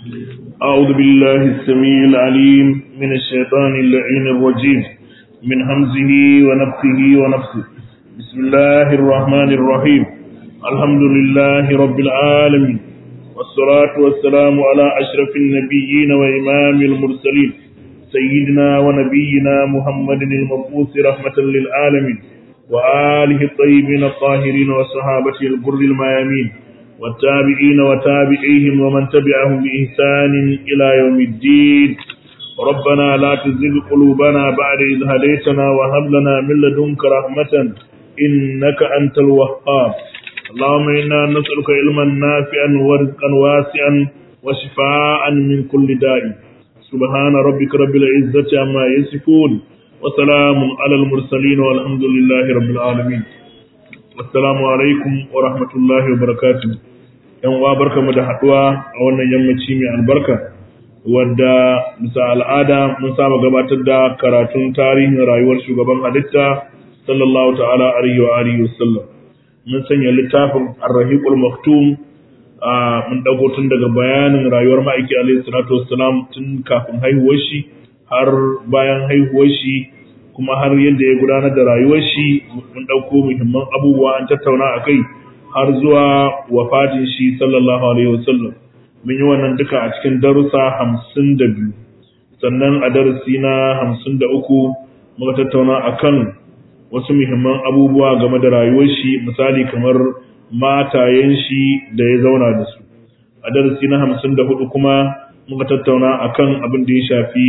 أعوذ بالله السميع العليم من الشيطان اللعين الرجيم من همزه ونفسه ونفسه بسم الله الرحمن الرحيم الحمد لله رب العالمين والصلاة والسلام على أشرف النبيين وإمام المرسلين سيدنا ونبينا محمد المبعوث رحمة للعالمين وآله الطيبين الطاهرين وصحابته الغر الميامين والتابعين وتابعيهم ومن تبعهم بإحسان إلى يوم الدين ربنا لا تزغ قلوبنا بعد إذ هديتنا وهب لنا من لدنك رحمة إنك أنت الوهاب اللهم إنا نسألك علما نافعا ورزقا واسعا وشفاء من كل داء سبحان ربك رب العزة عما يصفون وسلام على المرسلين والحمد لله رب العالمين assalamu alaikum wa rahmatullahi wa barakatuh yan uwa barkamu da haduwa a wannan yammaci mai albarka wadda bisa al'ada mun saba gabatar da karatun tarihin rayuwar shugaban halitta sallallahu ta'ala alaihi wa alihi wasallam mun sanya littafin ar-rahiqul maktum mun dago tun daga bayanin rayuwar ma'aiki alaihi salatu wassalam tun kafin haihuwar shi har bayan haihuwar shi kuma har yadda ya gudanar da rayuwar shi mun ɗauko muhimman abubuwa an tattauna a kai har zuwa wafatin shi sallallahu alaihi wasallam mun yi wannan duka a cikin darussa hamsin da biyu sannan a darasi na hamsin da uku muka tattauna a kan wasu muhimman abubuwa game da rayuwar shi misali kamar matayen shi da ya zauna da su a darasi na hamsin da hudu kuma muka tattauna a kan abin da ya shafi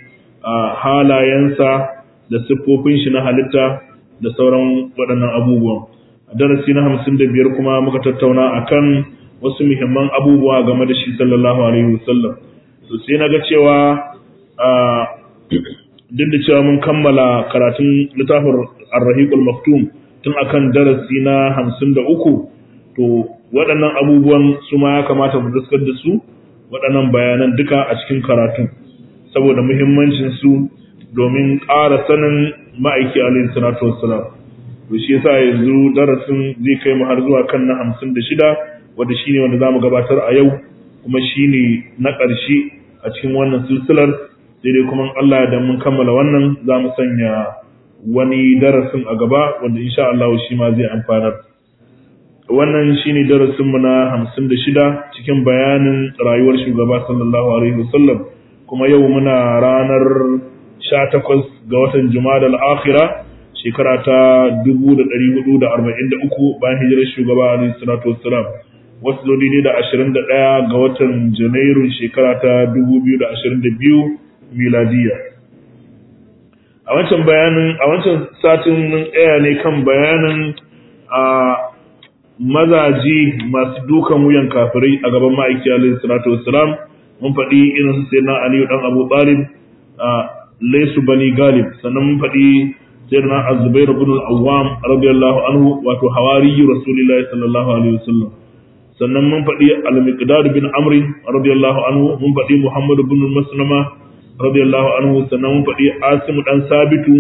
halayensa da siffofin shi na halitta da sauran waɗannan abubuwan. A darasi na hamsin da biyar kuma muka tattauna a kan wasu muhimman abubuwa game da shi sallallahu alaihi wasallam. To sai na ga cewa duk da cewa mun kammala karatun littafin Ar-Rahiqul Maktum tun akan darasi na hamsin da uku, to waɗannan abubuwan su ma ya kamata mu daskar da su waɗannan bayanan duka a cikin karatun saboda muhimmancin su domin ƙara sanin ma'aiki alayhi salatu wassalam to shi yasa yanzu darasin zai kai mu har zuwa kan na hamsin da shida wanda shine wanda zamu gabatar a yau kuma shine na ƙarshe a cikin wannan silsilar sai dai kuma Allah da mun kammala wannan za mu sanya wani darasin a gaba wanda insha Allah shi ma zai amfanar wannan shine darasin mu na hamsin da shida cikin bayanin rayuwar shugaba sallallahu alaihi wasallam kuma yau muna ranar 18 ga watan Jumada al-Akhira shekara ta 1443 bayan hijirar shugaba Ali salatu wassalam wasu zodi ne da 21 ga watan Janairu shekara ta 2022 miladiya a wancan bayanin a wancan satin mun tsaya ne kan bayanin a mazaji masu dukan wuyan kafirai a gaban ma'aiki alaihi salatu wassalam mun faɗi irin su sayyidina Ali dan Abu Talib laisu bani galib sannan mun faɗi sayyidina az-zubair ibn al-awwam radiyallahu anhu wato hawari rasulullahi sallallahu alaihi wasallam sannan mun faɗi al-miqdad bin amr radiyallahu anhu mun faɗi muhammad ibn maslama radiyallahu anhu sannan mun faɗi asim dan sabitu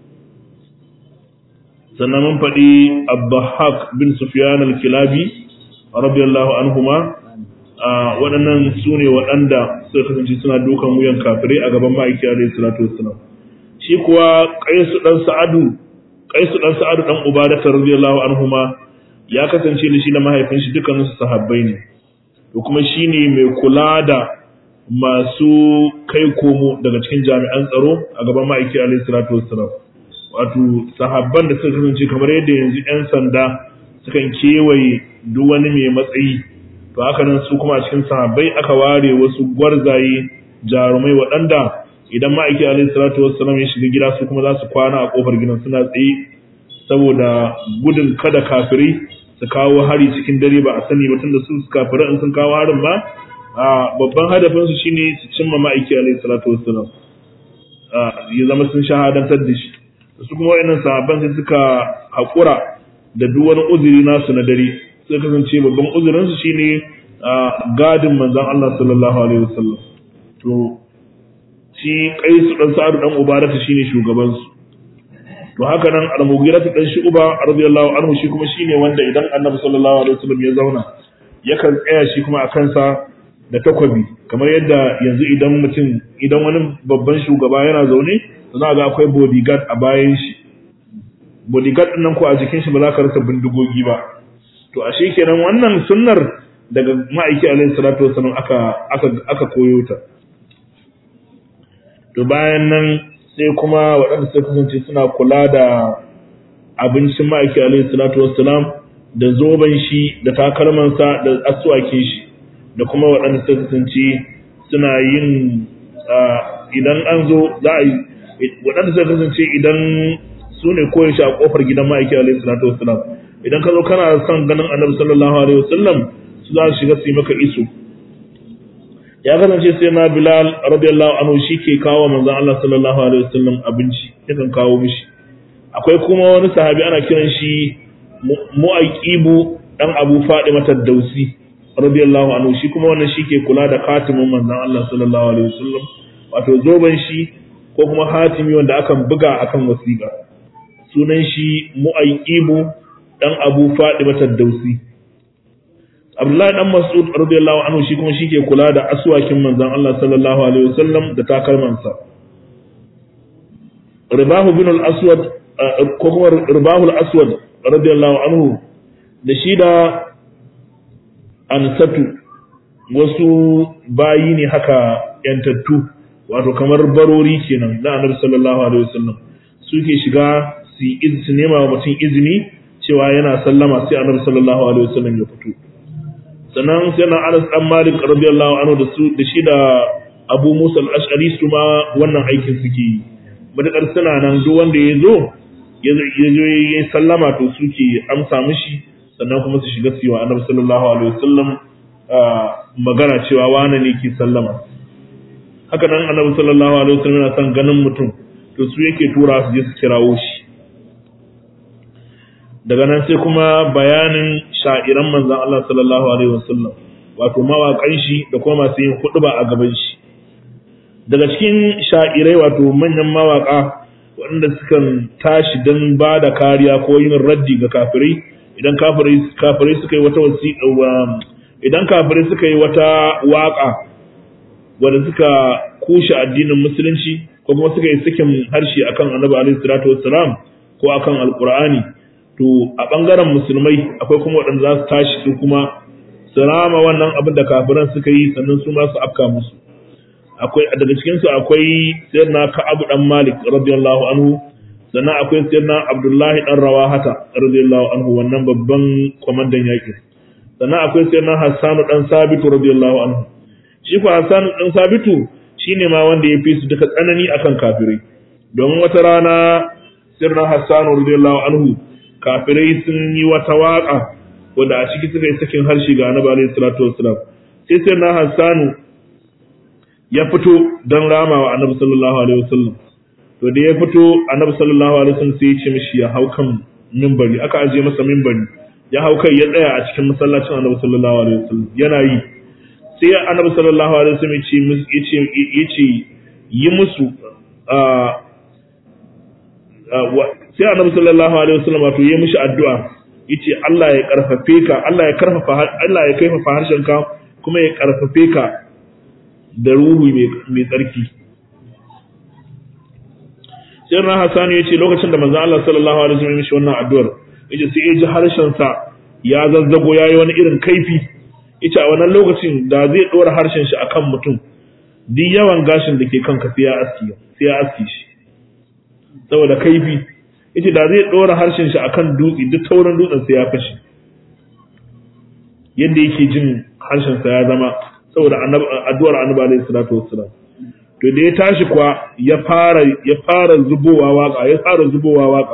sannan mun faɗi abdahak bin sufyan al-kilabi radiyallahu anhuma waɗannan su ne waɗanda suka kasance suna dukan wuyan kafirai a gaban ma'aiki alaihi salatu wassalam shi kuwa qaisu dan sa'adu qaisu dan sa'adu dan ubadata radiyallahu anhuma ya kasance da shi da mahaifin shi dukkanin su sahabbai ne to kuma shine mai kula da masu kai komo daga cikin jami'an tsaro a gaban ma'aiki alaihi salatu wassalam wato sahabban da suka kasance kamar yadda yanzu 'yan sanda sukan kewaye duk wani mai matsayi to haka nan su kuma a cikin sahabbai aka ware wasu gwarzaye jarumai waɗanda idan ma'aiki alaihi salatu wassalam ya shiga gida su kuma za su kwana a kofar gidan suna tsaye saboda gudun kada kafirai su kawo hari cikin dare ba a sani ba tunda su kafirai in sun kawo harin ba a babban hadafin su shine su cimma ma'aiki alaihi salatu wassalam ya zama sun shahadantar da shi su kuma wayannan sahabban sai suka haƙura da duk wani uzuri nasu na dare sai kasance babban uzurinsu shine gadin manzon Allah sallallahu alaihi wasallam to shi Qais dan Sa'ad dan Ubarata shine shugaban su to haka nan Al-Mughirah dan Shu'ba radiyallahu anhu shi kuma shine wanda idan Annabi sallallahu alaihi wasallam ya zauna yakan tsaya shi kuma a kansa da takwabi kamar yadda yanzu idan mutum idan wani babban shugaba yana zaune za ga akwai bodyguard a bayan shi bodyguard din nan ko a jikin shi ba za ka rasa bindigogi ba to ashe kenan wannan sunnar daga ma'aiki alaihi salatu wasallam aka aka aka koyo ta to bayan nan sai kuma waɗanda suka kasance suna kula da abincin ma'aiki alaihi salatu wassalam da zoben shi da takalmansa da aswakin shi da kuma waɗanda suka kasance suna yin idan an zo za a yi waɗanda suka kasance idan su ne koyin shi a ƙofar gidan ma'aiki alaihi salatu wassalam idan ka zo kana son ganin annabi sallallahu alaihi wasallam su za su shiga su yi maka iso ya kasance sai na Bilal radiyallahu anhu shi ke kawo manzon Allah sallallahu alaihi wasallam abinci yakan kawo mishi akwai kuma wani sahabi ana kiran shi Mu'aqibu dan Abu Fadima Tadausi radiyallahu anhu shi kuma wannan shi ke kula da khatimin manzon Allah sallallahu alaihi wasallam wato zoben shi ko kuma hatimi wanda akan buga akan wasiƙa sunan shi Mu'aqibu dan Abu Fadima Tadausi Abdullahi dan Mas'ud radiyallahu anhu shi kuma shike kula da aswakin manzon Allah sallallahu alaihi wasallam da takalmansa. Ribahu bin al-Aswad ko kuma Ribahu al-Aswad radiyallahu anhu da shi da Ansatu wasu bayi ne haka yantattu wato kamar barori kenan na Annabi sallallahu alaihi wasallam suke shiga su yi su nema wa mutum izini cewa yana sallama sai Annabi sallallahu alaihi wasallam ya fito. sannan sai na Anas dan Malik radiyallahu anhu da su da shi da Abu Musa al-Ash'ari su ma wannan aikin suke yi madakar suna nan duk wanda ya zo ya zo ya sallama to suke amsa mishi sannan kuma su shiga su yi wa Annabi sallallahu alaihi wasallam magana cewa wane ne ke sallama haka nan Annabi sallallahu alaihi wasallam yana son ganin mutum to su yake tura su je su kirawo shi daga nan sai kuma bayanin sha'iran manzan Allah sallallahu alaihi wasallam wato mawaƙan shi da kuma masu yin huɗuba a gaban shi daga cikin sha'irai wato manyan mawaƙa waɗanda sukan tashi don ba da kariya ko yin raddi ga kafirai idan kafirai suka yi wata wasiƙa idan kafirai suka yi wata waƙa wanda suka kushe addinin musulunci ko kuma suka yi sakin harshe akan annabi alaihi salatu wassalam ko akan alqur'ani to a ɓangaren musulmai akwai kuma waɗanda za su tashi su kuma su rama wannan abin da kafiran suka yi sannan su ma su afka musu akwai daga cikin su akwai sayyidina Ka'ab dan Malik radiyallahu anhu sannan akwai sayyidina Abdullahi dan Rawahata radiyallahu anhu wannan babban komandan yakin sannan akwai sayyidina Hassan dan Sabitu radiyallahu anhu shi ko Hassan dan Sabitu shine ma wanda ya fi su duka tsanani akan kafirai domin wata rana sayyidina Hassan radiyallahu anhu kafirai sun yi wata waka wanda a ciki suka yi sakin harshe ga annabi alaihi salatu wassalam sai sai na hassanu ya fito don rama wa annabi sallallahu alaihi wasallam to da ya fito annabi sallallahu alaihi wasallam sai ya ce mishi ya hau kan mimbari aka ajiye masa mimbari ya hau kai ya tsaya a cikin masallacin annabi sallallahu alaihi wasallam yana yi sai annabi sallallahu alaihi wasallam ya ce ya ce yi musu sai annabi sallallahu alaihi wasallam wato yayi mishi addu'a yace Allah ya karfafe ka Allah ya karfafa Allah ya kaifafa harshen ka kuma ya karfafe ka da ruhu mai tsarki sai ran Hassan yace lokacin da manzo Allah sallallahu alaihi wasallam mishi wannan addu'ar yace sai ya ji harshen sa ya zazzago yayi wani irin kaifi yace a wannan lokacin da zai dora harshen shi akan mutum duk yawan gashin da ke kanka sai ya aski sai ya aski shi saboda kaifi yace da zai dora harshen shi akan dutse duk taurin dutsen sai ya fashe yadda yake jin harshen sa ya zama saboda addu'ar annabi alaihi salatu wassalam to da ya tashi kuwa ya fara ya fara zubowa waka ya fara zubowa waka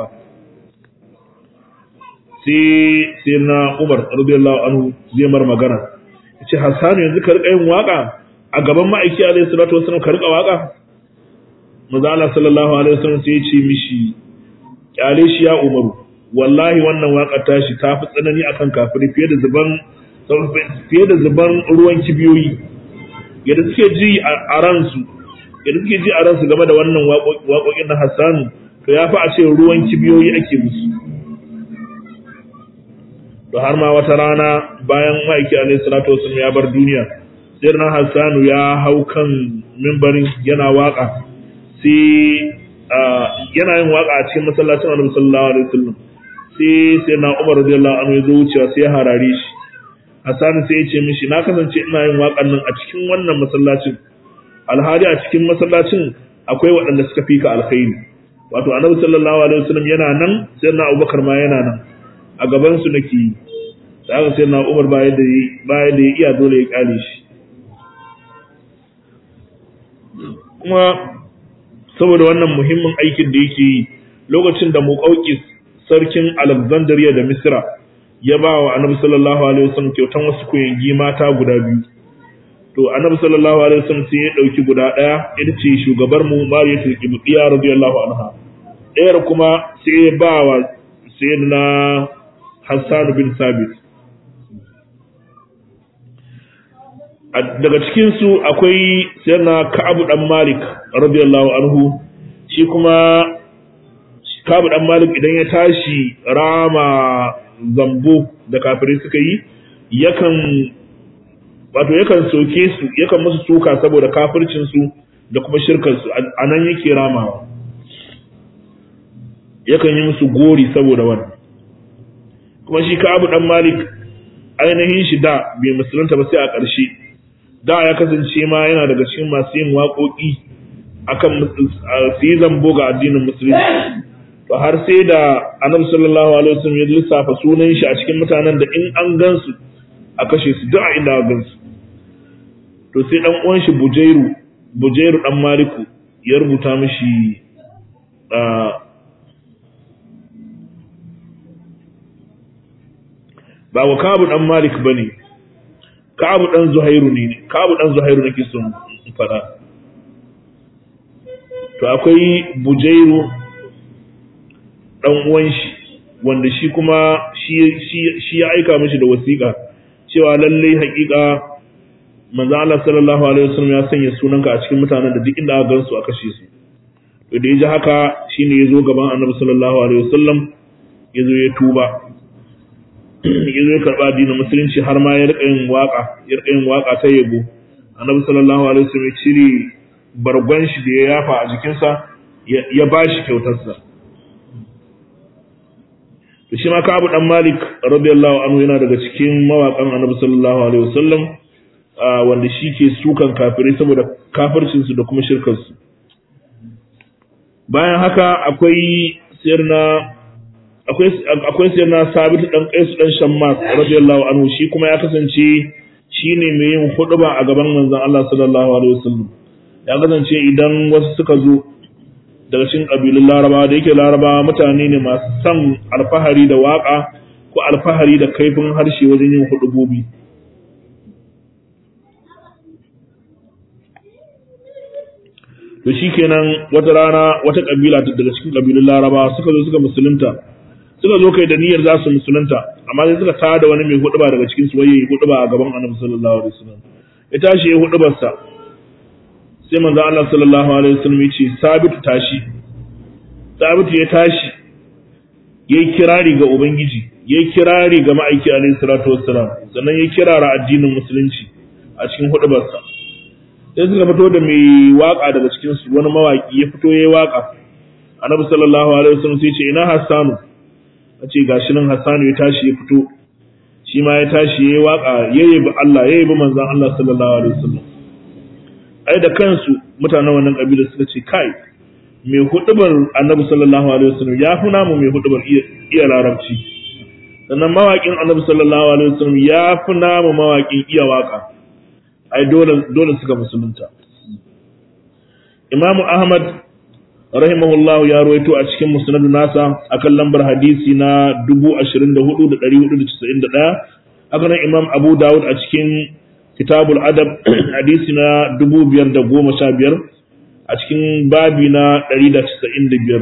sai sai na Umar radiyallahu anhu zai mar magana yace Hassan yanzu ka rika yin waka a gaban ma'aiki alaihi salatu wassalam ka rika waka manzo Allah sallallahu alaihi wasallam sai ya ce mishi kyale shi ya umaru wallahi wannan waƙar tashi ta fi tsanani akan kafiri fiye da zuban fiye da zuban ruwan kibiyoyi yadda suke ji a ransu yadda suke ji a ransu game da wannan waƙoƙin na Hassanu to ya fi a ce ruwan kibiyoyi ake musu to har ma wata rana bayan ma'aiki alaihi salatu wasallam ya bar duniya sai na Hassanu ya hau kan mimbarin yana waka sai yana yin waka a cikin masallacin Annabi sallallahu alaihi wasallam sai sai na Umar radiyallahu anhu ya zo wucewa sai ya harare shi Hassanu sai ya ce mishi na kasance ina yin wakan nan a cikin wannan masallacin alhali a cikin masallacin akwai waɗanda suka fi ka alkhairi wato Annabi sallallahu alaihi wasallam yana nan sai na Abubakar ma yana nan a gaban su nake yi da aka sai na Umar bayan da bayan da ya iya dole ya kyale shi kuma saboda wannan muhimmin aikin da yake yi lokacin da Muqawqis sarkin Alexandria da Misra ya ba wa Annabi sallallahu alaihi wasallam kyautan wasu koyangi mata guda biyu to Annabi sallallahu alaihi wasallam sai ya dauki guda daya ita ce shugabar mu Mariyatul Qibtiyya radiyallahu anha ɗayar kuma sai ya ba wa sayyidina Hassan bin Sabit daga cikin su akwai sayyidina Ka'ab dan Malik radiyallahu anhu shi kuma Ka'ab dan Malik idan ya tashi rama zambo da kafirai suka yi yakan wato yakan soke su yakan musu suka saboda kafircin su da kuma shirkar su anan yake ramawa yakan yi musu gori saboda wannan kuma shi Ka'ab dan Malik ainihin shi da bai musulunta ba sai a ƙarshe da ya kasance ma yana daga cikin masu yin waƙoƙi akan su yi zambo ga addinin musulunci to har sai da annabi sallallahu alaihi wasallam ya lissafa sunan shi a cikin mutanen da in an gansu a kashe su duk a inda a gansu to sai dan uwan shi Bujairu Bujairu dan Maliku ya rubuta mishi ba wa Kabu dan Malik bane Kabu dan Zuhairu ne Kabu dan Zuhairu nake son fada to akwai Bujairu dan uwan shi wanda shi kuma shi ya aika mishi da wasiƙa cewa lallai haƙiƙa manzo Allah sallallahu alaihi wasallam ya sanya sunanka a cikin mutanen da duk inda aka gansu a kashe su to da yaji haka shine yazo gaban Annabi sallallahu alaihi wasallam yazo ya tuba yazo ya karba addinin musulunci har ma ya rika yin waka ya rika yin waka ta yabo Annabi sallallahu alaihi wasallam ya cire bargon shi da ya yafa a jikinsa ya bashi kyautarsa to shi ma Ka'ab dan Malik radiyallahu anhu yana daga cikin mawaƙan Annabi sallallahu alaihi wasallam wanda shi ke sukan kafirai saboda kafircin su da kuma shirkar su bayan haka akwai sirna akwai akwai sirna Sabit dan Qais dan Shammas radiyallahu anhu shi kuma ya kasance shine mai yin huɗuba a gaban manzon Allah sallallahu alaihi wasallam ya kasance idan wasu suka zo daga cikin ƙabilun larabawa da yake larabawa mutane ne masu son alfahari da waƙa ko alfahari da kaifin harshe wajen yin hudubobi to shi kenan wata rana wata ƙabila daga cikin ƙabilun larabawa suka zo suka musulunta suka zo kai da niyyar za su musulunta amma sai suka tada wani mai huduba daga cikin su waye huduba a gaban annabi sallallahu alaihi wasallam ya tashi ya hudubarsa sai manzo Allah sallallahu alaihi wasallam yace sabitu tashi sabitu ya tashi yayi kirari ga ubangiji yayi kirari ga ma'aiki alaihi salatu wassalam sannan yayi kirara addinin musulunci a cikin hudubarsa sai suka fito da mai waka daga cikin su wani mawaki ya fito yayi waka annabi sallallahu alaihi wasallam sai ya ce ina hassanu ace gashi nan hassanu ya tashi ya fito shi ma ya tashi yayi waka yayi bi Allah yayi bi manzon Allah sallallahu alaihi wasallam ai da kansu mutanen wannan kabila suka ce kai mai hudubar annabi sallallahu alaihi wasallam ya fi namu mai hudubar iya larabci sannan mawaƙin annabi sallallahu alaihi wasallam ya fi namu mawaƙin iya waka ai dole dole suka musulunta imamu ahmad rahimahullahu ya ruwaito a cikin musnad nasa akan lambar hadisi na 24491 haka nan imam abu dawud a cikin kitabul adab hadisi na dubu biyar da goma sha biyar a cikin babi na ɗari da casa'in da biyar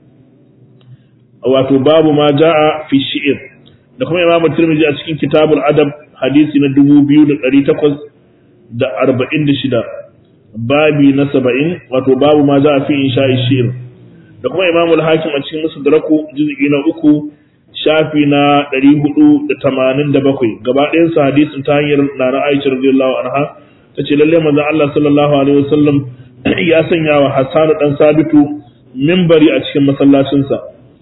wato babu ma ja'a fi shi'ir da kuma imamu tirmidhi a cikin kitabul adab hadisi na dubu biyu da ɗari takwas da arba'in da shida babi na saba'in wato babu ma ja'a fi insha'i shi'ir da kuma imamul hakim a cikin musu daraku juz'i na uku shafi na ɗari hudu da tamanin da bakwai gaba ɗayansa hadisin ta hanyar nana aisha radiyallahu anha tace lalle manzon Allah sallallahu alaihi wasallam ya sanya wa Hassan dan Sabitu minbari a cikin masallacinsa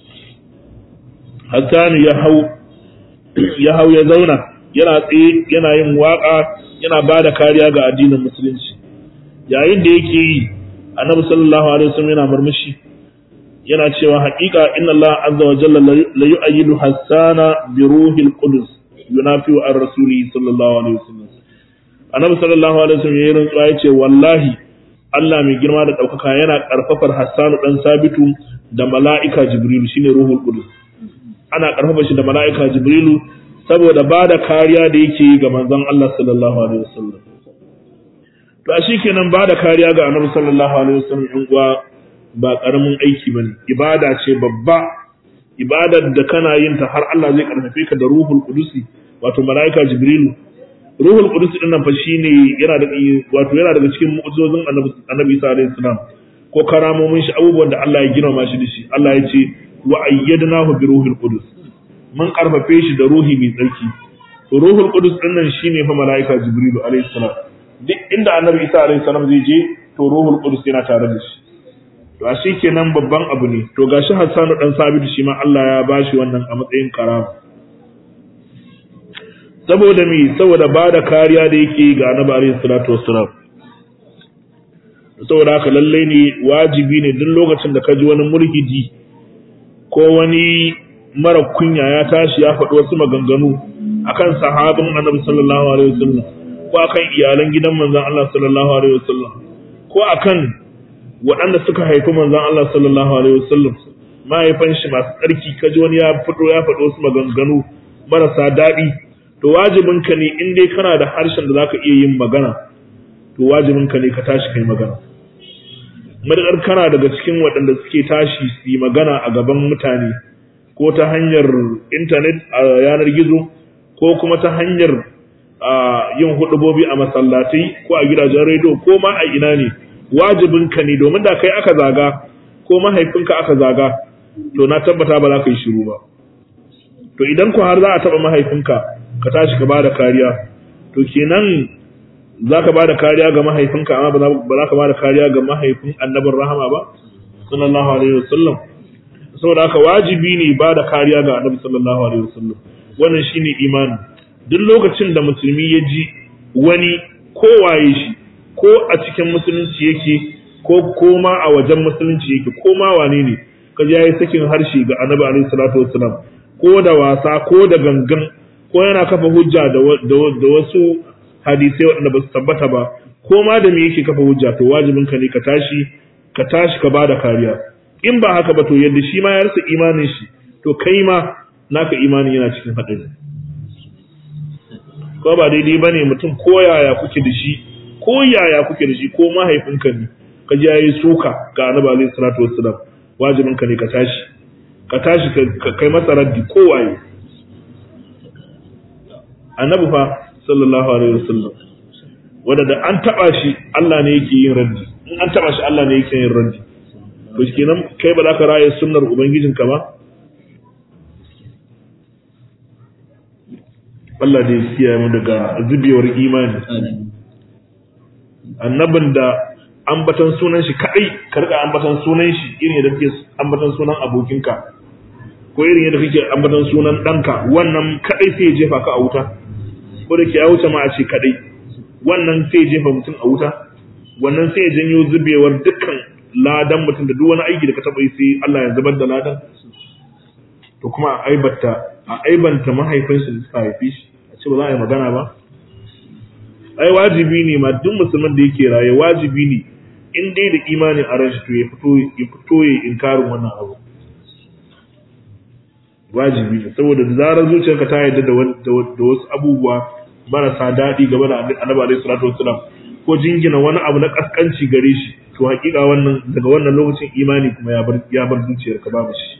Hassan ya hau ya hau ya zauna yana tsaye yana yin waka yana ba da kariya ga addinin musulunci yayin da yake yi annabi sallallahu alaihi wasallam yana murmushi yana cewa haƙiƙa inna Allah azza wa jalla la yu'ayyidu hasana bi ruhil qudus yunafi an rasuli sallallahu alaihi wasallam annabi sallallahu alaihi wasallam yayin rantsuwa yace wallahi Allah mai girma da ɗaukaka yana ƙarfafar Hassanu ɗan Sabitu da mala'ika Jibrilu shine ruhul qudus ana ƙarfafa shi da mala'ika Jibrilu saboda ba da kariya da yake yi ga manzon Allah sallallahu alaihi wasallam to a kenan ba da kariya ga annabi sallallahu alaihi wasallam in uwa ba karamin aiki bane ibada ce babba ibadar da kana yin ta har Allah zai karfafe ka da ruhul qudusi wato malaika jibrilu ruhul qudusi din nan fa shine yana da wato yana daga cikin mu'jizozin annabi annabi Isa alaihi salam ko karamomin shi abubuwan da Allah ya girma shi da shi Allah ya ce wa ayyadnahu bi ruhil qudus mun karfafe shi da ruhi mai tsarki ruhul qudus din nan shine fa malaika jibrilu alaihi salam duk inda annabi Isa alaihi salam zai je to ruhul qudus yana tare da shi to a shi kenan babban abu ne to gashi Hassanu dan Sabitu shi ma Allah ya bashi wannan a matsayin karama saboda me saboda bada kariya da yake ga Annabi alaihi salatu wassalam saboda haka lalle ne wajibi ne duk lokacin da ka ji wani mulhidi ko wani mara kunya ya tashi ya faɗi wasu maganganu akan sahabin Annabi sallallahu alaihi wasallam ko akan iyalan gidan manzon Allah sallallahu alaihi wasallam ko akan waɗanda suka haifi manzon Allah sallallahu alaihi wasallam mahaifan shi masu tsarki kaji wani ya fito ya faɗo wasu maganganu marasa daɗi to wajibin ka ne in dai kana da harshen da zaka iya yin magana to wajibin ka ne ka tashi kai magana madadar kana daga cikin waɗanda suke tashi su yi magana a gaban mutane ko ta hanyar intanet a yanar gizo ko kuma ta hanyar yin hudubobi a masallatai ko a gidajen rediyo ko ma a ina ne wajibinka ne domin da kai aka zaga ko mahaifinka aka zaga to na tabbata ba za ka yi shiru ba to idan ku har za a taba mahaifinka ka tashi ka bada kariya to kenan za ka bada kariya ga mahaifinka amma ba za ka bada kariya ga mahaifin annabin rahama ba sallallahu alaihi wasallam saboda haka wajibi ne bada kariya ga annabi sallallahu alaihi wasallam wannan shine imani duk lokacin da musulmi ya ji wani kowaye shi ko a cikin musulunci yake ko koma a wajen musulunci yake ko ma wane ne kaji yayi sakin harshe ga annabi alaihi salatu wassalam ko da wasa ko da gangan ko yana kafa hujja da wasu hadisai waɗanda ba su tabbata ba ko ma da me yake kafa hujja to wajibin ka ne ka tashi ka tashi ka bada kariya in ba haka ba to yadda shi ma ya rasa imanin shi to kai ma naka imanin yana cikin haɗari ko ba daidai bane mutum ko yaya kuke da shi ko yaya kuke da shi ko mahaifinka ne ka ji yayi suka ga annabi alaihi salatu wassalam wajibin ka ne ka tashi ka tashi ka kai masa raddi ko waye annabi fa sallallahu alaihi wasallam wanda da an taba shi Allah ne yake yin raddi in an taba shi Allah ne yake yin raddi to kenan kai ba za ka raye sunnar ubangijinka ba Allah da ya kiyaye mu daga zubewar imani annabin da ambatan sunan shi kadai ka rika ambatan sunan shi irin yadda kake ambatan sunan abokinka ko irin yadda kake ambatan sunan danka wannan kadai sai ya jefa ka a wuta ko da ke ya wuce ma a ce kadai wannan sai ya jefa mutum a wuta wannan sai ya janyo zubewar dukkan ladan mutum da duk wani aiki da ka taba yi sai Allah ya zubar da ladan to kuma a aibanta a aibanta mahaifinsa da suka haife shi a ce ba za a yi magana ba ai wajibi ne ma duk musulmin da yake raye wajibi ne in dai da imanin a ran shi to ya fito ya fito ya inkarin wannan abu wajibi ne saboda da zarar zuciyarka ta yarda da wasu abubuwa marasa daɗi game da annabi alaihi salatu wassalam ko jingina wani abu na kaskanci gare shi to hakika wannan daga wannan lokacin imani kuma ya bar ya bar zuciyarka babu shi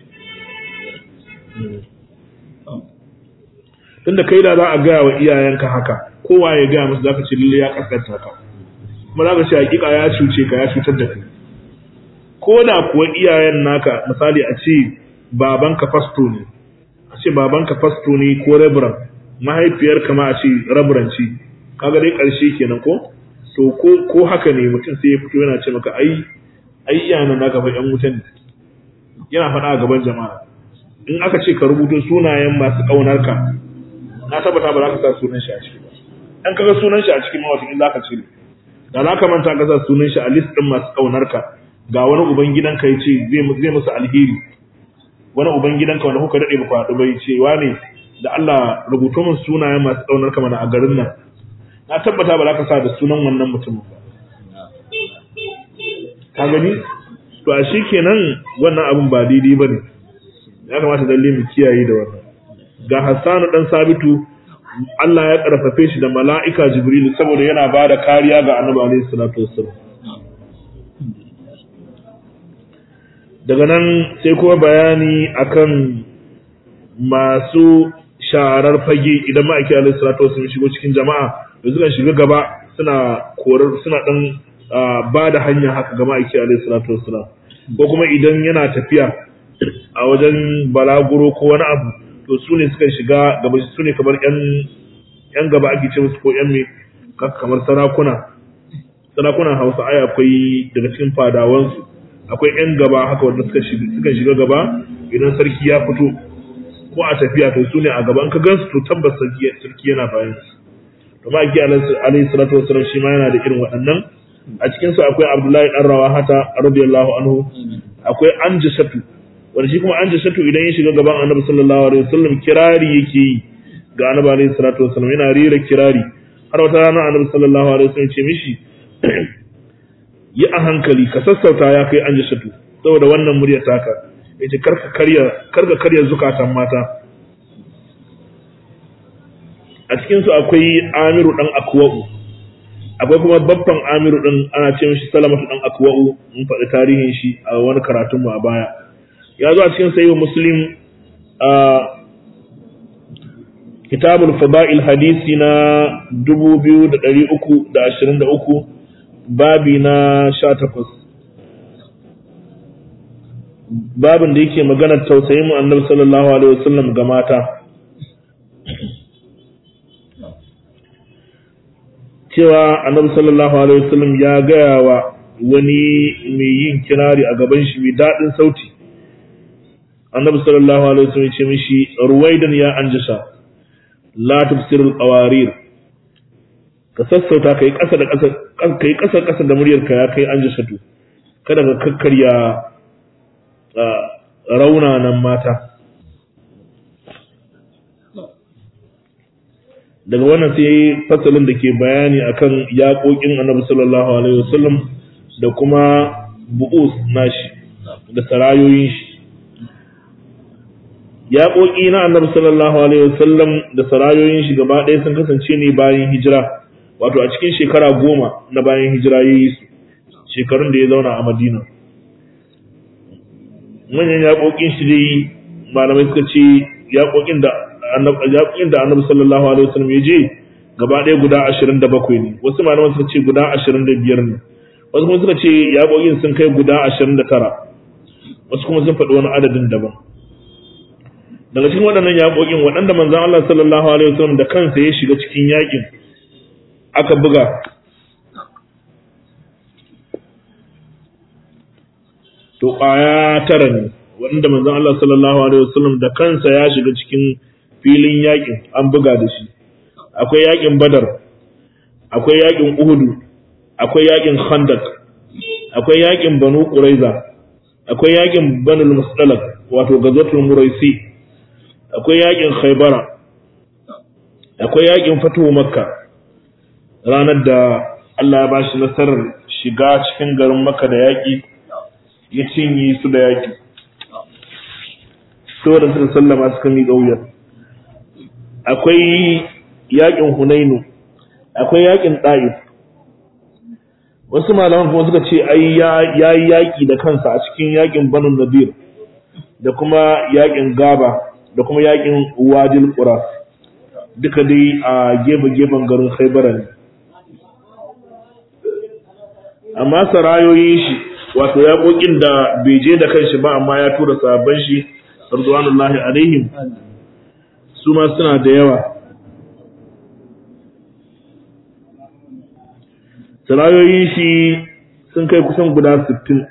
tunda kai da za a gaya wa iyayenka haka kowa ya gaya musu zaka ce lalle ya kaskanta ka kuma zaka ce hakika ya cuce ka ya cutar da kai ko da kuwa iyayen naka misali a ce babanka fasto ne a ce babanka fasto ne ko reverend mahaifiyar ma a ce reverend ce kaga dai karshe kenan ko to ko ko haka ne mutum sai ya fito yana ce maka ai ai iyanan naka fa yan wutan ne yana faɗa a gaban jama'a in aka ce ka rubuto sunayen masu ƙaunar ka na tabbata ba za ka sa sunan shi a ciki ba an kaga sunan shi a cikin mawatin za ka cire da za ka manta ka sa sunan shi a list ɗin masu ƙaunar ka ga wani uban gidanka ya ce zai musu alheri wani uban gidanka wanda kuka daɗe ba ku haɗu bai ce wane da Allah rubuto min sunayen masu ƙaunar ka mana a garin nan na tabbata ba za ka sa da sunan wannan mutumin ba ka gani to a shi kenan wannan abin ba daidai ba ne ya kamata lalle mu kiyaye da wannan ga Hassanu dan Sabitu Allah ya karfafe shi da mala'ika Jibril saboda yana ba da kariya ga Annabi alaihi salatu wassalam daga nan sai kuma bayani akan masu sharar fage idan ma'aiki alaihi salatu wassalam shigo cikin jama'a da suka shiga gaba suna korar suna dan ba da hanya haka ga ma'aiki alaihi salatu wassalam ko kuma idan yana tafiya a wajen balaguro ko wani abu to su ne suka shiga gaba su ne kamar yan yan gaba ake ce musu ko yan me kamar sarakuna sarakunan Hausa ai akwai daga cikin fadawansu akwai yan gaba haka wanda suka shiga suka shiga gaba idan sarki ya fito ko a tafiya to su ne a gaban ka gansu to tabbas sarki sarki yana bayan su to ma ki alaihi salatu wassalam shi ma yana da irin waɗannan a cikin su akwai Abdullahi dan Rawahata radiyallahu anhu akwai Anjasatu wanda shi kuma Anjasatu idan ya shiga gaban Annabi sallallahu alaihi wasallam kirari yake yi ga Annabi alaihi salatu wasallam yana rera kirari har wata rana Annabi sallallahu alaihi wasallam ce mishi yi a hankali ka sassauta ya kai Anjasatu saboda wannan muryar taka yace karka karya karka karya zukatan mata a cikin su akwai Amiru dan Akwa'u akwai kuma babban amiru din ana ce mishi salamatu dan akwa'u mun faɗi tarihin shi a wani karatun mu a baya ya zo a cikin sayyid muslim a kitabul fada'il hadisi na 2323 babi na 18 babin da yake magana tausayin mu annabi sallallahu alaihi wasallam ga mata cewa annabi sallallahu alaihi wasallam ya gaya wa wani mai yin kirari a gaban shi mai daɗin sauti annabi sallallahu alaihi wasallam ya ce mishi ruwaidan ya anjasa la tafsirul qawarir ka sassauta kai ƙasa da ƙasa kai ƙasa ƙasa da muryar ka ya kai anjasa to kada ka kakkarya raunanan mata daga wannan sai fasalin da ke bayani akan yaƙoƙin annabi sallallahu alaihi wasallam da kuma bu'us nashi da sarayoyin shi yaƙoƙi na annabi sallallahu alaihi wasallam da sarayoyin shi gaba ɗaya sun kasance ne bayan hijira wato a cikin shekara goma na bayan hijira ya yi su shekarun da ya zauna a madina manyan yaƙoƙin shi dai malamai suka ce yaƙoƙin da yaƙin da annabi sallallahu alaihi wasallam ya je gaba ɗaya guda ashirin da bakwai ne wasu malaman suka ce guda ashirin da biyar ne wasu kuma suka ce yaƙoƙin sun kai guda ashirin da tara wasu kuma sun faɗi wani adadin daban daga cikin waɗannan yaƙoƙin waɗanda manzon Allah sallallahu alaihi wasallam da kansa ya shiga cikin yaƙin aka buga to ƙwaya tara ne waɗanda manzon Allah sallallahu alaihi wasallam da kansa ya shiga cikin filin yakin an buga da shi akwai yakin badar akwai yakin uhudu akwai yakin khandak akwai yakin banu quraiza akwai yakin banul mustalak wato gazatul muraisi akwai yakin khaybara akwai yakin fatuhu makka ranar da Allah ya bashi nasarar shiga cikin garin makka da yaki ya cinye su da yaki saboda suka sallama suka miƙa wuyar akwai yakin hunainu akwai yakin ɗa'if wasu malaman kuma suka ce ai ya yi yaƙi da kansa a cikin yakin banu nadir da kuma yakin gaba da kuma yakin wadil qura duka dai a gefe-gefen garin khaibara ne amma sarayoyin shi wato yaƙoƙin da bai je da kanshi ba amma ya tura sabon shi radwanullahi alaihim su ma suna da yawa sarayoyin shi sun kai kusan guda 60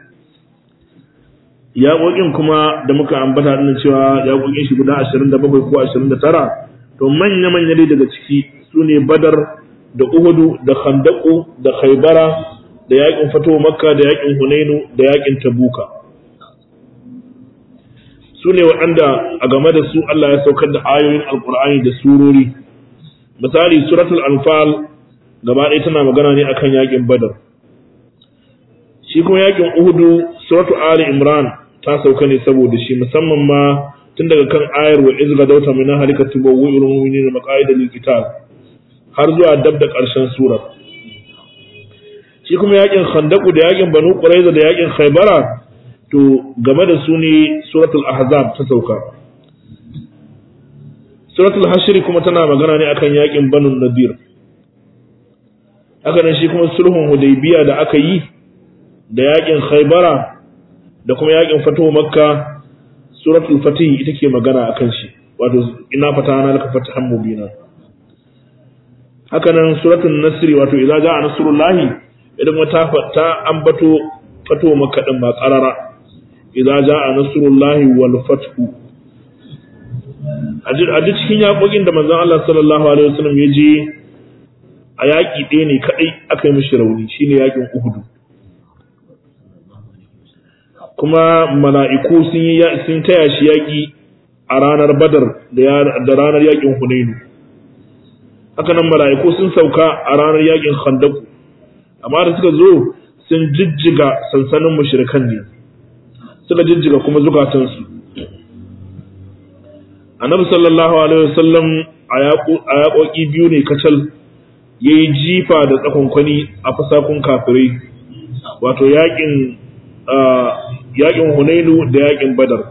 yaƙoƙin kuma da muka ambata din cewa yaƙoƙin shi guda 27 ko 29 to manya-manya dai daga ciki su ne badar da uhudu da khandaku da khaybara da yaƙin fito makka da yaƙin hunainu da yaƙin tabuka su ne waɗanda a game da su Allah ya saukar da ayoyin alƙur'ani da surori misali suratul anfal gaba ɗaya tana magana ne akan yaƙin badar shi kuma yaƙin uhudu suratul ali imran ta sauka ne saboda shi musamman ma tun daga kan ayar wa izga dauta min halika tubawwu ilal mu'minin maqaida lil qital har zuwa dab da ƙarshen sura shi kuma yaƙin khandaku da yaƙin banu quraiza da yaƙin khaybara to game da su ne suratul ahzab ta sauka suratul hashr kuma tana magana ne akan yakin banu nadir haka nan shi kuma sulhun hudaybiya da aka yi da yakin khaybara da kuma yakin fatuhu makka suratul fatih ita ke magana akan shi wato ina fatana laka fatahan mubina haka nan suratul nasri wato idza jaa nasrullahi idan wata ta ambato fatuhu makka din ba qarara idza jaa nasrullahi wal fathu a duk cikin yaƙoƙin da manzon Allah sallallahu alaihi wasallam ya je a yaƙi ɗaya ne kaɗai aka yi mishi rauni shine yaƙin Uhudu kuma mala'iku sun yi sun taya shi yaƙi a ranar Badar da ranar yaƙin Hunainu haka nan mala'iku sun sauka a ranar yaƙin Khandaku amma da suka zo sun jijjiga sansanin mushrikan ne suka jijjiga kuma zukatansu annabi sallallahu alaihi wasallam a yaƙoƙi biyu ne kacal ya yi jifa da tsakonkwani a fasakun kafirai wato yaƙin yaƙin hunainu da yaƙin badar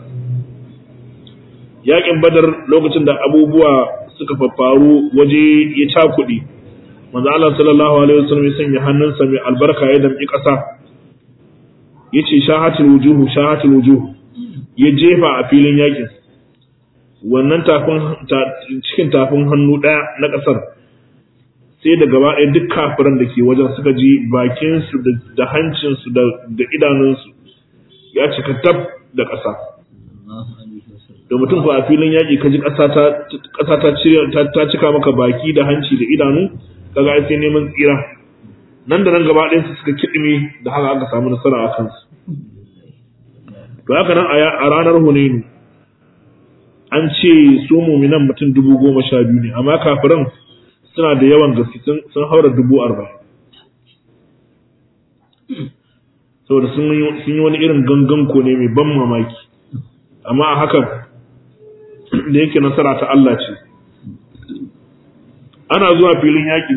yaƙin badar lokacin da abubuwa suka faffaru waje ya cakuɗi manzo Allah sallallahu alaihi wasallam ya sanya hannunsa mai albarka ya damƙi ƙasa yace shahatul wujuhu shahatul wujuhu ya jefa a filin yaƙin wannan cikin tafin hannu ɗaya na ƙasar sai da gaba ɗaya duk kafiran da ke wajen suka ji bakinsu da hancinsu da idanunsu ya cika tab da ƙasa da mutum ko a filin yaƙi ka ji ƙasa ta cika maka baki da hanci da idanu kaga ai sai neman tsira nan da nan gaba ɗayan su suka kiɗime da haka aka samu nasara a kansu to haka nan a ranar hunainu an ce su muminan mutum dubu goma sha biyu ne amma kafiran suna da yawan gaske sun haura dubu arba'in saboda sun yi wani irin gangan ne mai ban mamaki amma a hakan da yake nasara ta Allah ce ana zuwa filin yaƙi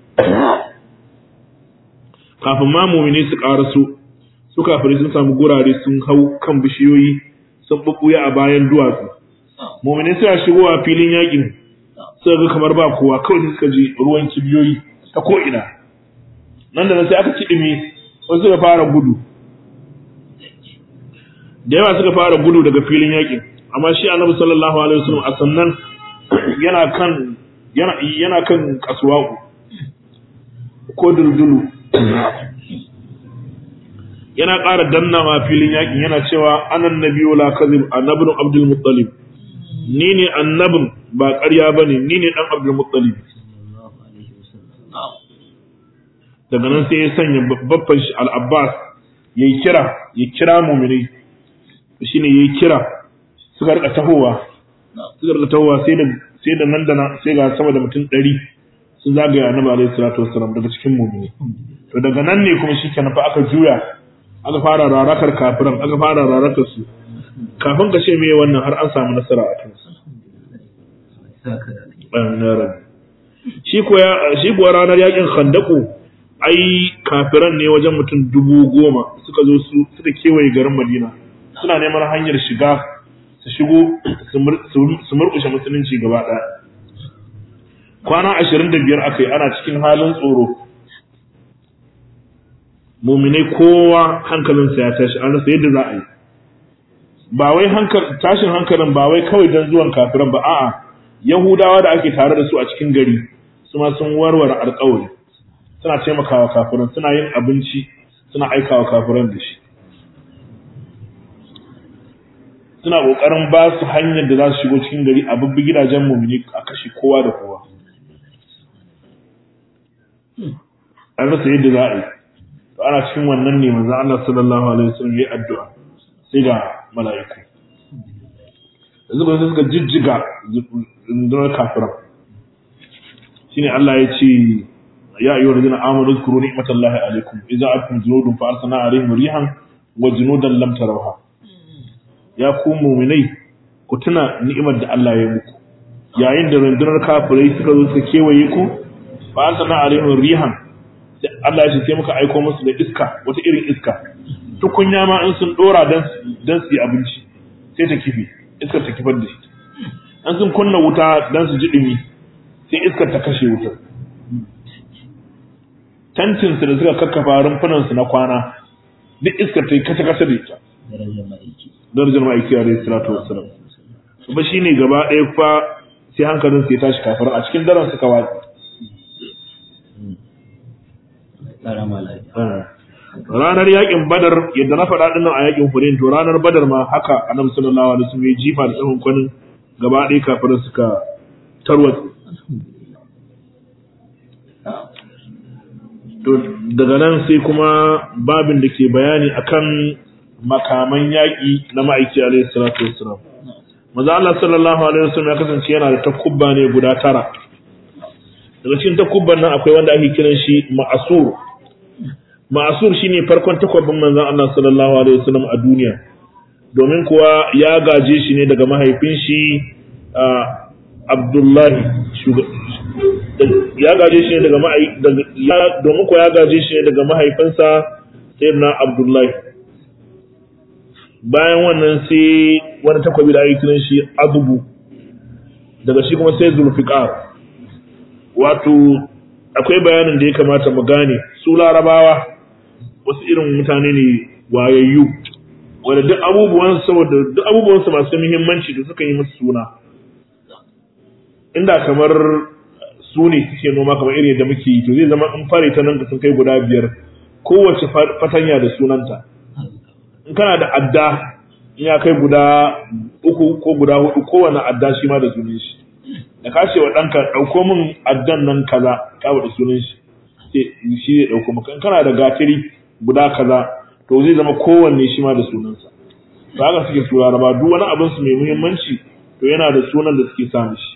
kafin ma mumini su ƙaraso su kafirai sun samu gurare sun hau kan bishiyoyi sun ɓuɓɓuya a bayan duwatsu mu'mini suna shigowa filin yakin suka ga kamar ba kowa kawai sai suka ji ruwan kibiyoyi ta ko ina nan da nan sai aka kidime wasu suka fara gudu da yawa suka fara gudu daga filin yakin amma shi annabi sallallahu alaihi wasallam a sannan yana kan yana yana kan kasuwaku ko duldulu yana ƙara dannawa filin yakin yana cewa anan nabiyyu la kadhib annabnu abdul muttalib ni ne annabin ba ƙarya ba ne ni ne ɗan abdulmuttalib daga nan sai ya sanya babban shi al'abbas ya yi kira ya kira muminai shi ne ya yi kira suka rika tahowa suka rika tahowa sai da nan da na sai ga sama da mutum ɗari sun zagaya annabi alaihi salatu wassalam daga cikin muminai to daga nan ne kuma shi kenan fa aka juya aka fara rarakar kafiran aka fara rarakar su kafin ka ce me wannan har an samu nasara a kansu shi kuwa ranar yakin khandaku ai kafiran ne wajen mutum dubu goma suka zo su suka kewaye garin madina suna neman hanyar shiga su shigo su murkushe musulunci gaba ɗaya kwana ashirin da biyar aka yi ana cikin halin tsoro muminai kowa hankalinsa ya tashi an rasa yadda za a yi ba wai tashin hankalin ba wai kawai don zuwan kafiran ba a'a yahudawa da ake tare da su a cikin gari su ma sun warware alƙawari suna taimakawa kafiran suna yin abinci suna aikawa kafiran da shi suna kokarin ba su hanyar da za su shigo cikin gari a bubbi gidajen mumini a kashe kowa da kowa an rasa yadda za a yi to ana cikin wannan ne manzo Allah sallallahu alaihi wasallam ya addu'a sai ga mala'iku yanzu ba suka jijjiga rundunar kafiran shine Allah ya ce ya ayyuhal ladina amanu zkuru ni'matallahi alaikum idza atum junudun fa arsalna alaihim rihan wa junudan lam tarawha ya ku mu'minai ku tuna ni'imar da Allah ya muku yayin da rundunar kafirai suka zo suka kewaye ku fa arsalna alaihim rihan Allah ya ce sai muka aiko musu da iska wata irin iska tukunya ma in sun dora dan dan su yi abinci sai ta kifi iskar ta kifar da shi an sun kunna wuta dan su ji dumi sai iskar ta kashe wutar tantin su da suka kakkafa rumfunan su na kwana duk iskar ta yi kasa kasa da ita darajar ma'aiki a rai salatu wassalam kuma shine gaba ɗaya fa sai hankalin su ya tashi kafir a cikin daren suka watsi ranar yakin badar yadda na faɗa dinnan a yakin hunain to ranar badar ma haka annabi sallallahu alaihi wasallam ya jifa da tsawon kwanin gaba ɗaya kafirin suka tarwatsa to daga nan sai kuma babin da ke bayani akan makaman yaƙi na ma'aiki alaihi salatu wassalam maza Allah sallallahu alaihi wasallam ya kasance yana da takubba ne guda tara daga cikin takubban nan akwai wanda ake kiran shi ma'asur ma'asur shine farkon takwabin manzon Allah sallallahu alaihi wasallam a duniya domin kuwa ya gaje shi ne daga mahaifin shi Abdullahi ya gaje shi ne daga domin kuwa ya gaje shi ne daga mahaifinsa sayyidina Abdullahi bayan wannan sai wani takwabi da ake kiran shi Azubu daga shi kuma sai Zulfiqar wato akwai bayanin da ya kamata mu gane su larabawa wasu irin mutane ne wayayyu wanda duk abubuwan saboda duk abubuwan su masu muhimmanci da suka yi musu suna inda kamar su ne suke noma kamar irin yadda muke yi to zai zama in fare ta nan da sun kai guda biyar kowace fatanya da sunanta in kana da adda in ya kai guda uku ko guda hudu kowane adda shi ma da sunan shi da ka ce wa ɗanka ɗauko min addan nan kaza ka da sunan shi shi zai ɗauko maka in kana da gatiri guda kaza to zai zama kowanne shi ma da sunansa to haka suke su laraba duk wani abin su mai muhimmanci to yana da sunan da suke sa shi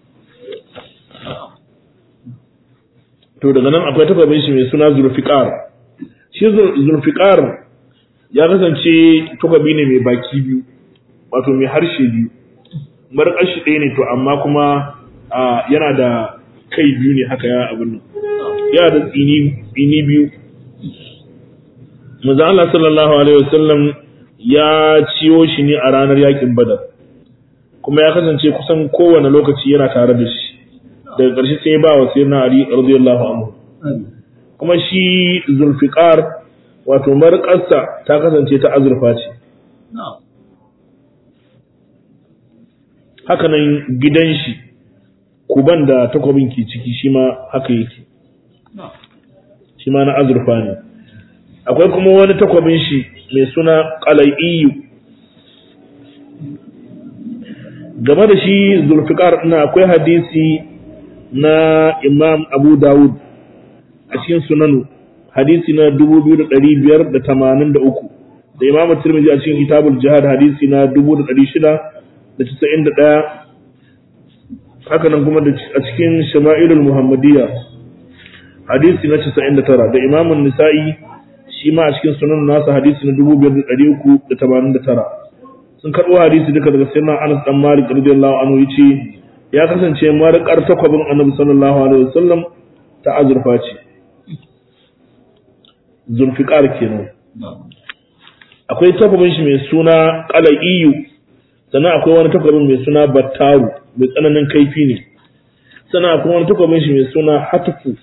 to daga nan akwai takwabin shi mai suna zulfiqar shi zulfiqar ya kasance takwabi ne mai baki biyu wato mai harshe biyu marƙar shi ɗaya ne to amma kuma yana da kai biyu ne haka ya abin nan yana da tsini biyu manzo Allah sallallahu alaihi wasallam ya ciyo shi ne a ranar yakin badar kuma ya kasance kusan kowane lokaci yana tare da shi daga ƙarshe sai ba wa sayyidina Ali radiyallahu anhu kuma shi Zulfiqar wato marƙarsa ta kasance ta azurfa ce haka nan gidan shi kuban da takwabin ke ciki shi ma haka yake shi ma na azurfa ne akwai kuma wani takwabin shi mai suna qalaiyu game da shi zulfiqar ina akwai hadisi na imam abu dawud a cikin sunanu hadisi na 2583 da imam tirmidhi a cikin kitabul jihad hadisi na 1691 haka nan kuma a cikin shama'ilul muhammadiyya hadisi na 99 da imam nisa'i shi ma a cikin sunan nasa hadisi na 5389 sun karɓo hadisi duka daga sayyidina Anas dan Malik radiyallahu anhu yace ya kasance marƙar takwabin Annabi sallallahu alaihi wasallam ta azurfa ce zulfiqar kenan akwai takwabin shi mai suna qalaiyu sannan akwai wani takwabin mai suna battaru mai tsananin kaifi ne sannan akwai wani takwabin shi mai suna hatfu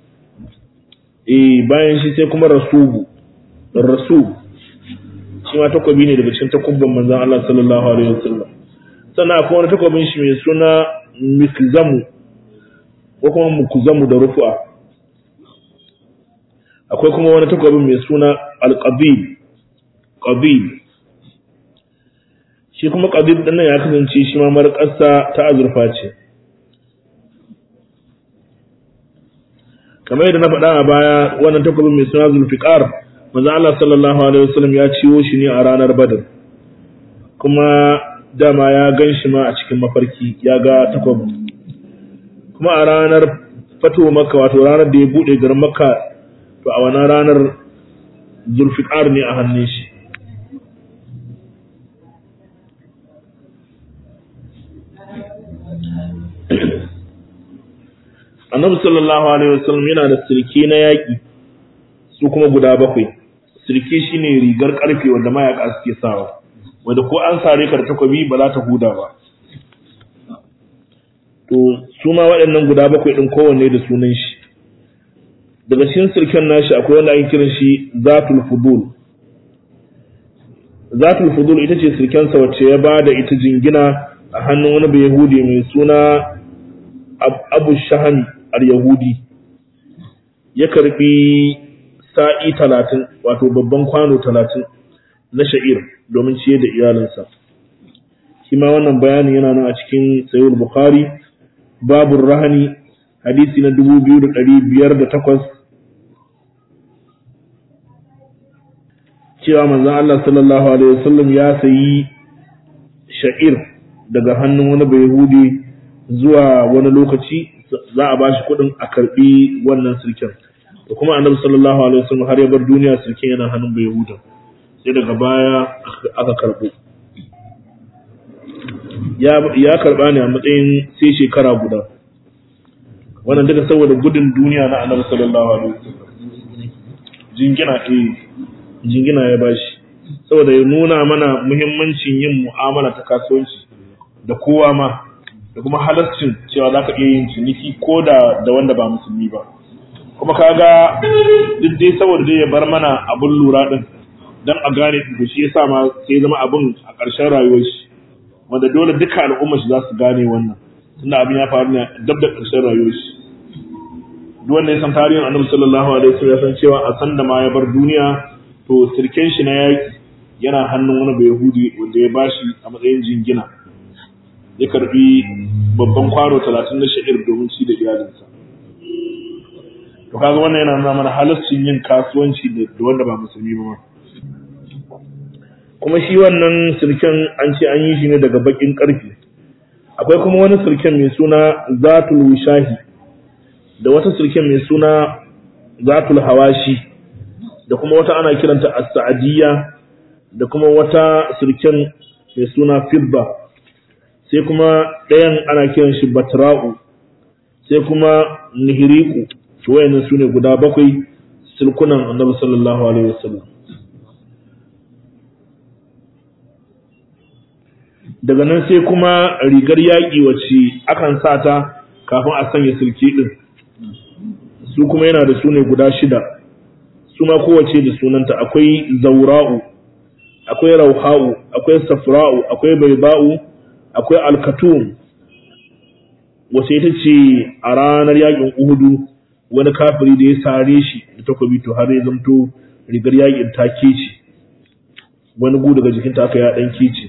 eh bayan shi sai kuma rasubu rasul shi ma takwabi ne daga cikin takubban manzon Allah sallallahu alaihi wasallam sannan akwai wani takwabin shi mai suna mikzamu ko kuma mukzamu da rufu'a akwai kuma wani takwabin mai suna alqabil qabil shi kuma qabil din nan ya kasance shi ma marƙarsa ta azurfa ce kamar yadda na faɗa a baya wannan takwabin mai suna zulfiqar manzo Allah sallallahu alaihi wasallam ya ciwo shi ne a ranar badr kuma dama ya gan shi ma a cikin mafarki ya ga takwabin kuma a ranar fatuwa makka wato ranar da ya bude garin makka to a wannan ranar zulfiqar ne a hannun shi annabi sallallahu alaihi wasallam yana da sirki na yaƙi su kuma guda bakwai sirki shine rigar karfe wanda mayaka suke sawa wanda ko an sare ka da takobi ba za ta huda ba to su ma waɗannan guda bakwai ɗin kowanne da sunan shi daga cikin sirken nashi akwai wanda ake kiran shi zatul fudul zatul fudul ita ce sirkensa wacce ya ba da ita jingina a hannun wani bai yahudi mai suna abu shahami al-yahudi ya karbi sa'i talatin wato babban kwano talatin na sha'ir domin ciye da iyalinsa shi ma wannan bayanin yana nan a cikin sayul bukhari babu rahani hadisi na 2508 cewa manzon Allah sallallahu alaihi wasallam ya sayi sha'ir daga hannun wani bai yahudi zuwa wani lokaci za a bashi kuɗin a karɓi wannan sirkin da kuma annabi sallallahu alaihi wasallam har ya bar duniya sirkin yana hannun bai yahuda sai daga baya aka karɓo ya karɓa ne a matsayin sai shekara guda wannan duka saboda gudun duniya na annabi sallallahu alaihi wasallam jingina eh jingina ya bashi saboda ya nuna mana muhimmancin yin mu'amala ta kasuwanci da kowa ma da kuma halarcin cewa za ka iya yin ciniki ko da da wanda ba musulmi ba kuma kaga duk dai saboda dai ya bar mana abun lura din dan a gane da shi yasa ma sai zama abun a ƙarshen rayuwar shi wanda dole duka al'umma shi za su gane wannan tunda abin ya faru ne dab da ƙarshen rayuwar shi duk wanda ya san tarihin annabi sallallahu alaihi wasallam ya san cewa a san da ma ya bar duniya to sirken shi na yaki yana hannun wani bai yahudi wanda ya bashi a matsayin jingina ya karbi babban kwano talatin na sha'ir domin ci da iyalinsa to kaga wannan yana nuna mana halaccin yin kasuwanci da wanda ba musulmi ba kuma shi wannan sirken an ce an yi shi ne daga bakin karfe akwai kuma wani sirken mai suna zatul wishahi da wata sirken mai suna zatul hawashi da kuma wata ana kiranta as-sa'diyya da kuma wata sirken mai suna fibba sai kuma ɗayan ana kiran shi batra'u sai kuma nihiriku to wayannan sune guda bakwai silkunan annabi sallallahu alaihi wasallam daga nan sai kuma rigar yaƙi wacce akan sa ta kafin a sanya silki din su kuma yana da sune guda shida su ma kowace da sunanta akwai zaura'u akwai rauha'u akwai safra'u akwai baiba'u akwai alkatum wace ita ce a ranar yakin uhudu wani kafiri da ya sare shi da takobi to har ya zamto rigar yakin ta kece wani gu daga jikinta aka ya dan kece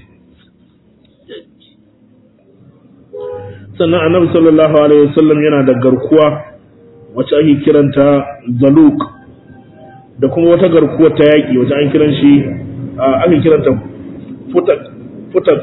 sannan annabi sallallahu alaihi wasallam yana da garkuwa wacce ake kiranta zaluk da kuma wata garkuwa ta yaki wacce an kiran shi ake kiranta futak futak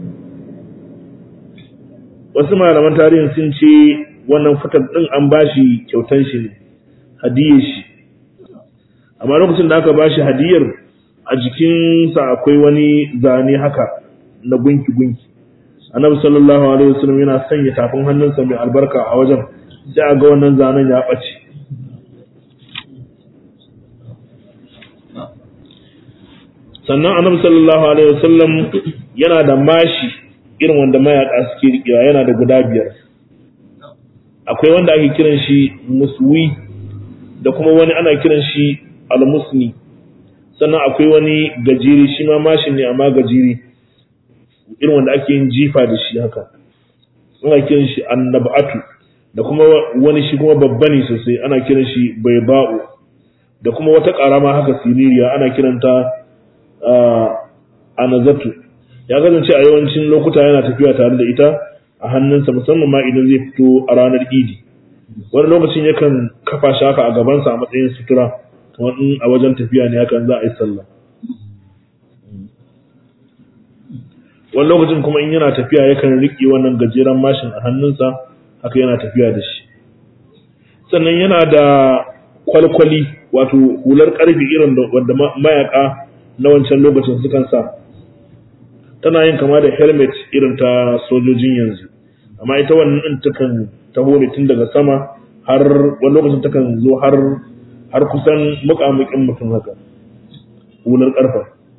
wasu malaman tarihin sun ce wannan fitar din an bashi kyautan shi ne hadiyar shi amma lokacin da aka bashi hadiyar a jikinsa akwai wani zane haka na gunki-gunki annabi sallallahu alaihi wasallam yana sanya tafin hannunsa mai albarka a wajen sai a ga wannan zanen ya ɓace sannan annabi sallallahu alaihi wasallam yana da mashi irin wanda mayaka suke rikewa yana da guda biyar akwai wanda ake kiran shi muswi da kuma wani ana kiran shi almusni sannan akwai wani gajiri shi ma mashin ne amma gajiri irin wanda ake yin jifa da shi haka ana kiran shi annabatu da kuma wani shi kuma babba ne sosai ana kiran shi baiba'u da kuma wata ƙarama haka siririya ana kiranta anazatu ya kasance a yawancin lokuta yana tafiya tare da ita a hannunsa musamman ma idan zai fito a ranar idi wani lokacin yakan kafa shi haka a gabansa a matsayin sutura kamar in a wajen tafiya ne hakan za a yi sallah wani lokacin kuma in yana tafiya yakan riƙe wannan gajeren mashin a hannunsa haka yana tafiya da shi sannan yana da kwalkwali wato hular ƙarfi irin wanda mayaka na wancan lokacin sukan sa tana yin kama da helmet irin ta sojojin yanzu amma ita wannan din takan taho ne tun daga sama har wani lokacin takan zo har har kusan muƙamuƙin mutum haka hular ƙarfa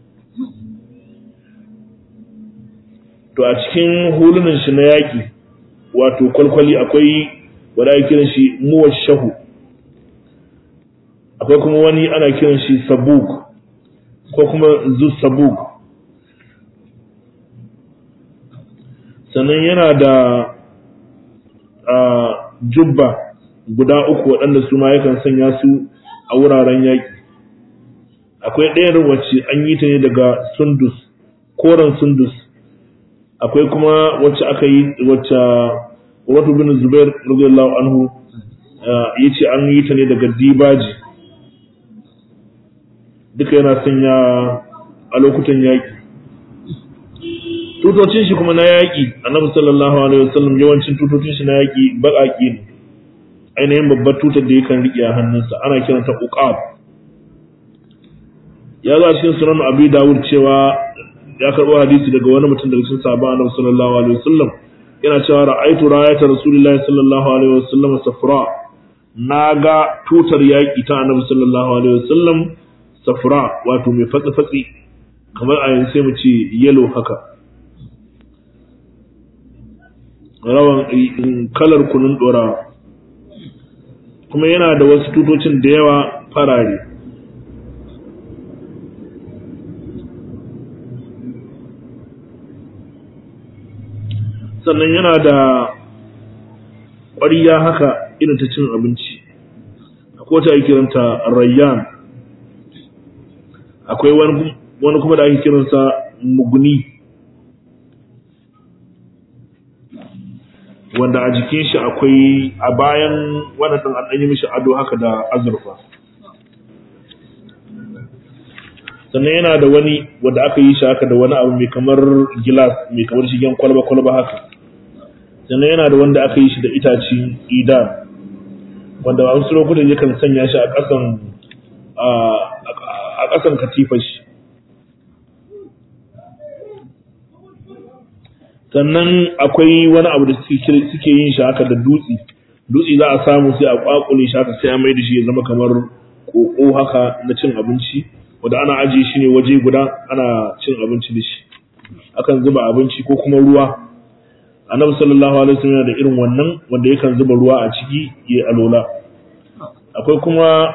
to a cikin hulunan shi na yaƙi wato kwalkwali akwai wanda ake kiran shi muwashahu akwai kuma wani ana kiran shi sabuk ko kuma zu sabuk sannan yana da jubba guda uku waɗanda su ma yakan sanya su a wuraren yaƙi akwai ɗayar wacce an yi ta ne daga sundus koren sundus akwai kuma wacce aka yi wacce wato bin zubair radiyallahu anhu ya ce an yi ta ne daga dibaji duka yana sanya a lokutan yaƙi tutocin shi kuma na yaƙi annabi sallallahu alaihi wasallam yawancin tutocin shi na yaƙi baƙaƙi ne ainihin babbar tutar da yakan riƙe a hannunsa ana kiranta uqab ya zo a cikin sunan abi dawud cewa ya karɓo hadisi daga wani mutum daga cikin sahabban annabi sallallahu alaihi wasallam yana cewa ra'aytu rayata rasulillahi sallallahu alaihi wasallam safra naga tutar yaƙi ta annabi sallallahu alaihi wasallam safra wato mai fatsi fatsi kamar a yanzu sai mu ce yellow haka rawan kalar kunun dorawa kuma yana da wasu tutocin da yawa farare sannan yana da ƙwariya haka irin ta cin abinci akwai wata ake kiranta rayyan akwai wani kuma da ake kiransa muguni wanda a jikin shi akwai a bayan wannan ɗin an yi mishi ado haka da azurfa sannan yana da wani wanda aka yi shi haka da wani abu mai kamar gilas mai kamar shigen kwalba-kwalba haka sannan yana da wanda aka yi shi da itaci ida wanda a wasu lokutan yakan sanya shi a ƙasan a ƙasan katifar shi sannan akwai wani abu da suke yin shi haka da dutse dutse za a samu sai a kwakule shi haka sai a mai da shi ya zama kamar koko haka na cin abinci wanda ana ajiye shi ne waje guda ana cin abinci da shi akan zuba abinci ko kuma ruwa annabi sallallahu alaihi wasallam yana da irin wannan wanda yakan zuba ruwa a ciki ya alola akwai kuma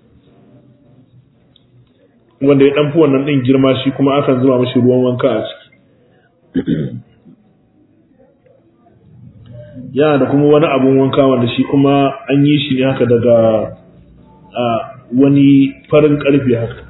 wanda ya danfi wannan din girma shi kuma akan zuba mashi ruwan wanka a ciki yana da kuma wani abun wanka wanda shi kuma an yi shi ne haka daga wani farin karfe haka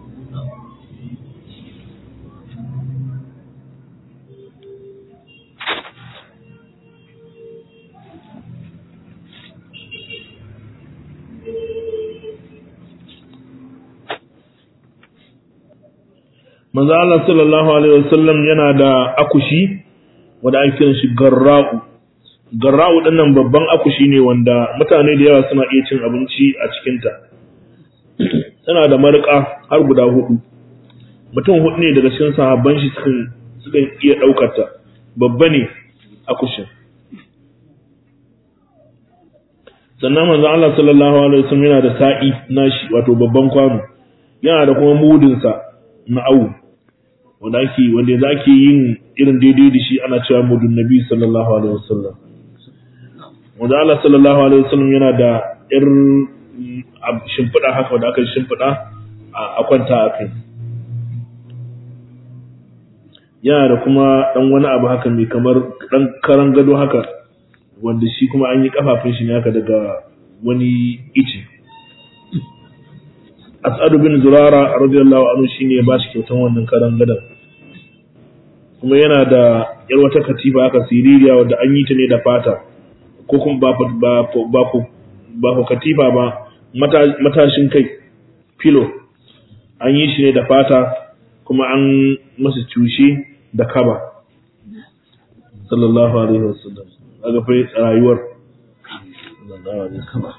manzo Allah sallallahu alaihi wasallam yana da akushi wanda ake kiran shi garra'u garra'u dinnan babban akushi ne wanda mutane da yawa suna iya cin abinci a cikin ta tana da marƙa har guda hudu mutum hudu ne daga cikin sahabban shi sukan sukan iya daukar ta babba ne akushin sannan manzo Allah sallallahu alaihi wasallam yana da sa'i nashi wato babban kwano yana da kuma mudin sa na awu wanda ake wanda za ke yin irin daidai da shi ana cewa mudun nabi sallallahu alaihi wasallam wanda Allah sallallahu alaihi wasallam yana da irin shimfiɗa haka wanda aka shimfiɗa a kwanta a kai yana da kuma ɗan wani abu haka mai kamar ɗan karan gado haka wanda shi kuma an yi kafafun shi ne haka daga wani ice as'ad bin zurara radiyallahu anhu shine ya bashi kyautan wannan karan gadan kuma yana da yar wata katifa aka siririya wadda an yi ta ne da fata ko kuma ba ba ba ba katifa ba matashin kai filo an yi shi ne da fata kuma an masa cushe da kaba sallallahu alaihi wasallam daga fa rayuwar sallallahu alaihi wasallam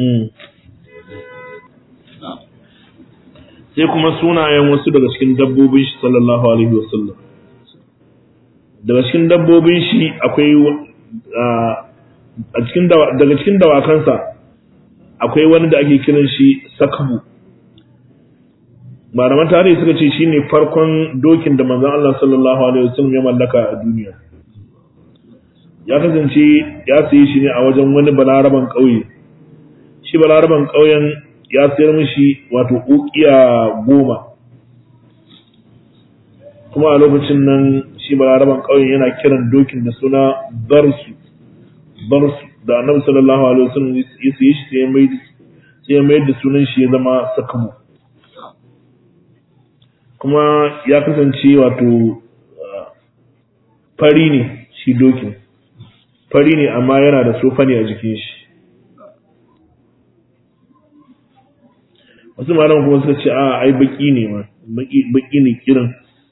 sai kuma sunayen wasu daga cikin dabbobin shi sallallahu alaihi wasallam daga cikin dabbobin shi akwai a cikin daga cikin dawakansa akwai wani da ake kiran shi sakabu malaman tarihi suka ce shine farkon dokin da manzon Allah sallallahu alaihi wasallam ya mallaka a duniya ya kasance ya sayi shi ne a wajen wani balaraban ƙauye shi balaraban ƙauyen ya sayar mishi wato ukiya goma kuma a lokacin nan shi balaraban ƙauyen yana kiran dokin da suna barsu barsu da annabi sallallahu alaihi wasallam ya sayi shi sai ya mai sai ya mai da sunan shi ya zama sakamu kuma ya kasance wato fari ne shi dokin fari ne amma yana da sofa ne a jikin shi wasu malaman kuma suka ce a ai baki ne ma baki ne kiran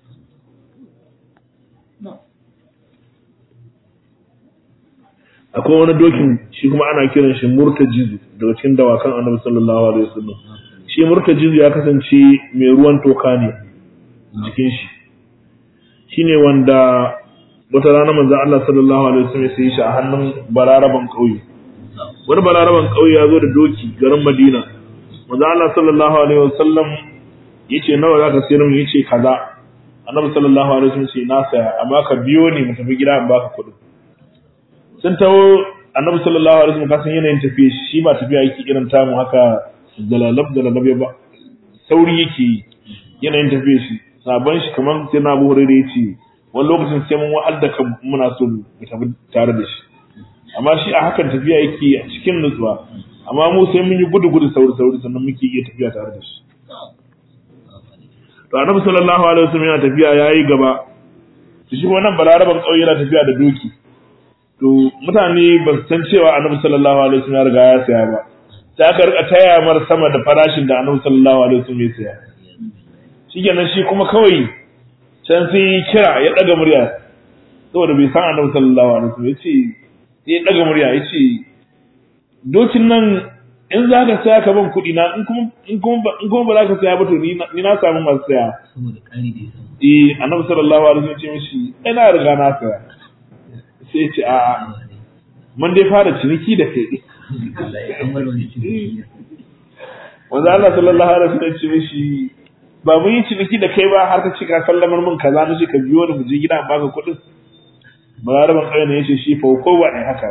akwai wani dokin shi kuma ana kiran shi murtajizu daga cikin dawakan annabi sallallahu alaihi wasallam shi murtajizu ya kasance mai ruwan toka ne jikin shi shine wanda wata rana manzon Allah sallallahu alaihi wasallam sai shi a hannun balaraban kauye wani balaraban kauye ya zo da doki garin Madina manzon Allah sallallahu alaihi wasallam yace nawa zaka sayar mu yace kaza annabi sallallahu alaihi wasallam ce na saya amma ka biyo ni mu tafi gida in baka kuɗi sun tawo annabi sallallahu alaihi wasallam kasan yanayin tafiye shi ba tafiya yake irin tamu haka dalalab dalalab ba sauri yake yanayin tafiye shi sabon shi kamar sai na abu hurairu ya ce wani lokacin sai mun wa'al da kan muna so mu tafi tare da shi amma shi a hakan tafiya yake a cikin nutsuwa amma mu sai mun yi gudu gudu sauri sauri sannan muke iya tafiya tare da shi to annabi sallallahu alaihi wasallam yana tafiya yayi gaba to shi wannan balaraban kauye yana tafiya da doki to mutane ba su san cewa annabi sallallahu alaihi wasallam ya riga ya saya ba sai aka rika taya mar sama da farashin da annabi sallallahu alaihi wasallam ya saya shikenan shi kuma kawai can sai kira ya daga murya saboda bai san annabi sallallahu alaihi wasallam yace sai ya daga murya yace dokin nan in za ka saya ka ban kuɗi na in kuma in kuma in kuma ba za ka saya ba to ni na samu masu saya saboda ƙari da ya samu eh annabi sallallahu alaihi wasallam ya ce mishi ina riga na saya sai ya ce a mun dai fara ciniki da kai Allah ya kammala wani ciniki wanda Allah sallallahu alaihi wasallam ya ce mishi ba mun yi ciniki da kai ba har ka ce ka sallamar min kaza na ce ka biyo ni mu je gida in baka kuɗin balaraban ƙauye ne ya ce shi fa ko ba ne haka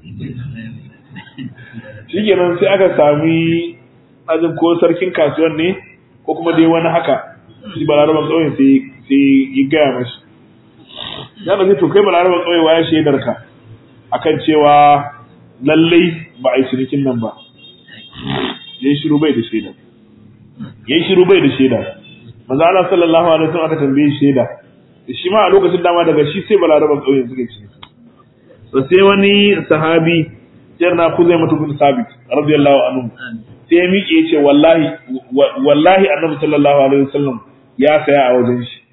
shi kenan sai aka sami ajin ko sarkin kasuwan ne ko kuma dai wani haka shi balaraban ƙauye sai sai ya gaya mashi ya da to kai balaraban ƙauye ya shaidar ka akan cewa lallai ba a yi cinikin nan ba ya yi shiru bai da shaida ya yi shiru bai da shaida manzo Allah sallallahu alaihi wasallam aka tambaye shaida shi ma a lokacin dama daga shi sai balaraban ƙauye suka ci to sai wani sahabi jar na kuzai mutu bin sabit radiyallahu anhu sai ya miƙe ya ce wallahi wallahi annabi sallallahu alaihi wasallam ya saya a wajen shi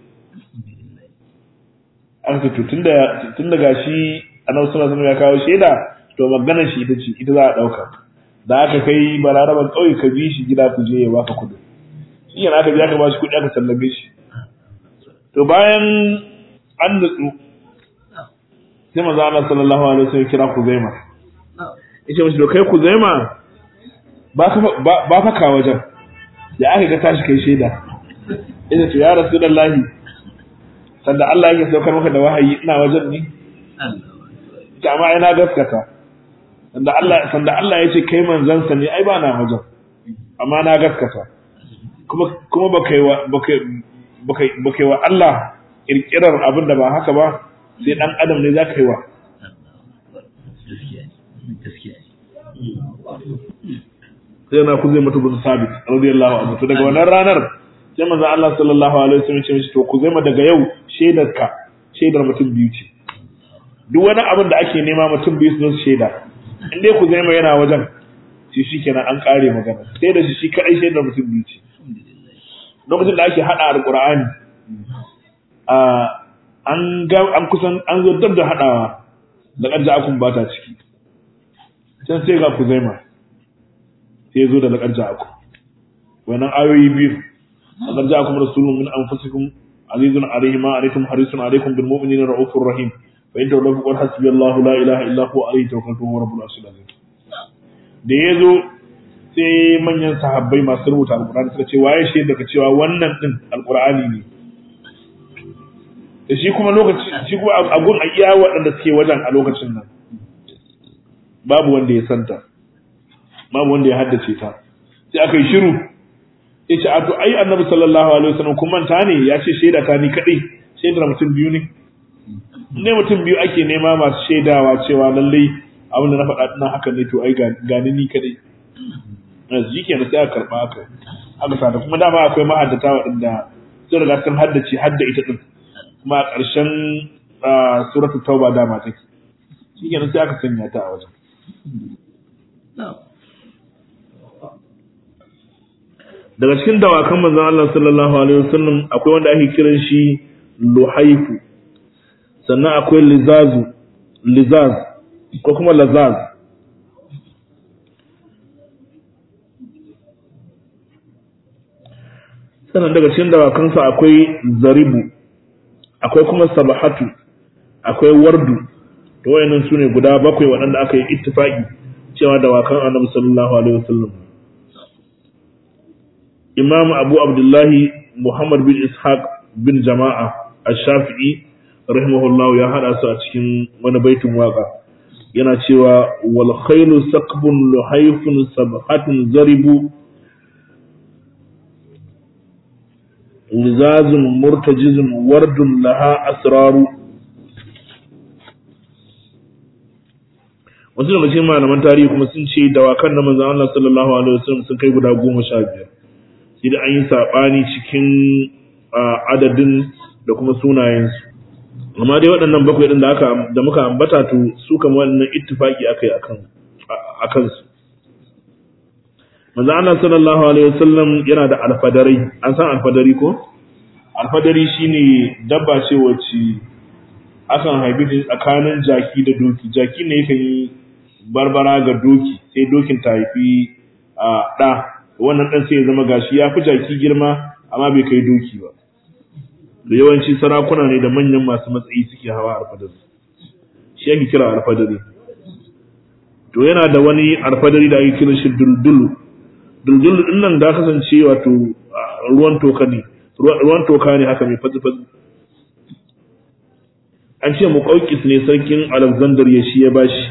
aka ce to tunda tunda gashi annabi sallallahu alaihi wasallam ya kawo shaida to maganar shi ita ce ita za a dauka da aka kai balaraban kauye ka bi shi gida ku je ya baka kudi shi yana aka bi aka ba shi kudi aka sallame shi to bayan an nutsu sai manzo Allah sallallahu alaihi wasallam kira Kuzaima yace mishi to kai Kuzaima ba ka ba fa ka wajen da aka ga tashi kai shaida yace to ya rasulullahi sanda Allah yake saukar maka da wahayi ina wajen ne ta amma ina gaskata sanda Allah sanda Allah yace kai manzansa ne ai ba na wajen amma na gaskata kuma kuma baka yi wa baka baka baka yi wa Allah kirkirar abin da ba haka ba sai dan adam ne zaka yi wa gaskiya ne gaskiya ne sai na kuzai mutu bin sabit radiyallahu anhu to daga wannan ranar sai manzo Allah sallallahu alaihi wasallam ya ce mishi to kuzai ma daga yau shaidarka shaidar mutum biyu ce duk wani abin da ake nema mutum biyu su shaida in dai kuzai ma yana wajen shi shikenan an kare magana sai da shi shi kadai shaidar mutum biyu ce lokacin da ake hada alqur'ani a an ga an kusan an zo dab da hadawa da ƙarja akun ba ta ciki can sai ga kuzaima sai zo da laƙarja aku wannan ayoyi biyu laƙarja akum rasulun min anfusikum azizun alayhi ma alaykum harisun alaykum bil mu'minina ra'ufur rahim fa in tawallu qul hasbiyallahu la ilaha illa huwa alayhi tawakkaltu wa rabbul arshil azim da yazo sai manyan sahabbai masu rubuta alqur'ani suka ce waye shi daga cewa wannan din alqur'ani ne da shi kuma lokaci shi kuma a gun a iya waɗanda suke wajen a lokacin nan babu wanda ya santa babu wanda ya haddace ta sai aka yi shiru ya ce ato ai annabi sallallahu alaihi wasallam kun manta ne ya ce shaida ta ni kadai shaidar mutum biyu ne ne mutum biyu ake nema masu shaidawa cewa lallai abin da na faɗa ina haka ne to ai gani ni kadai yanzu kenan sai aka karɓa aka aka sa kuma dama akwai mahaddata waɗanda sun riga sun haddace hadda ita din kuma a ƙarshen suratu tauba dama take shi kenan sai aka sanya ta a wajen daga cikin dawakan manzon Allah sallallahu alaihi wasallam akwai wanda ake kiran shi luhaifu sannan akwai lizazu lizaz ko kuma lazaz sannan daga cikin dawakansa akwai zaribu akwai kuma sabahatu akwai wardu to wayannan sune guda bakwai waɗanda aka yi ittifaki cewa dawakan annabi sallallahu alaihi wasallam imam abu abdullahi muhammad bin ishaq bin jama'a ash-shafi'i rahimahullahu ya hada su a cikin wani baitin waka yana cewa wal khailu saqbun luhayfun sabhatun zaribu lizazun murtajizun wardun laha asraru wasu daga cikin malaman tarihi kuma sun ce dawakan na manzon Allah sallallahu alaihi wasallam sun kai guda goma sha biyar sai da an yi saɓani cikin adadin da kuma sunayensu amma dai waɗannan bakwai ɗin da aka da muka ambata to su kama wannan ittifaki aka yi akan akan su manzo Allah sallallahu alaihi wasallam yana da alfadari an san alfadari ko alfadari shine dabba ce wacce akan haifi tsakanin jaki da doki jaki ne yakan yi barbara ga doki sai dokin ta haifi a ɗa wannan ɗan sai ya zama gashi ya fi jaki girma amma bai kai doki ba da yawanci sarakuna ne da manyan masu matsayi suke hawa alfadari shi ake kira alfadari to yana da wani alfadari da ake kira shi duldulu duldulu din nan da kasance wato ruwan toka ne ruwan toka ne haka mai fatsi-fatsi an ce muƙaukis ne sarkin alexander ya shi ya bashi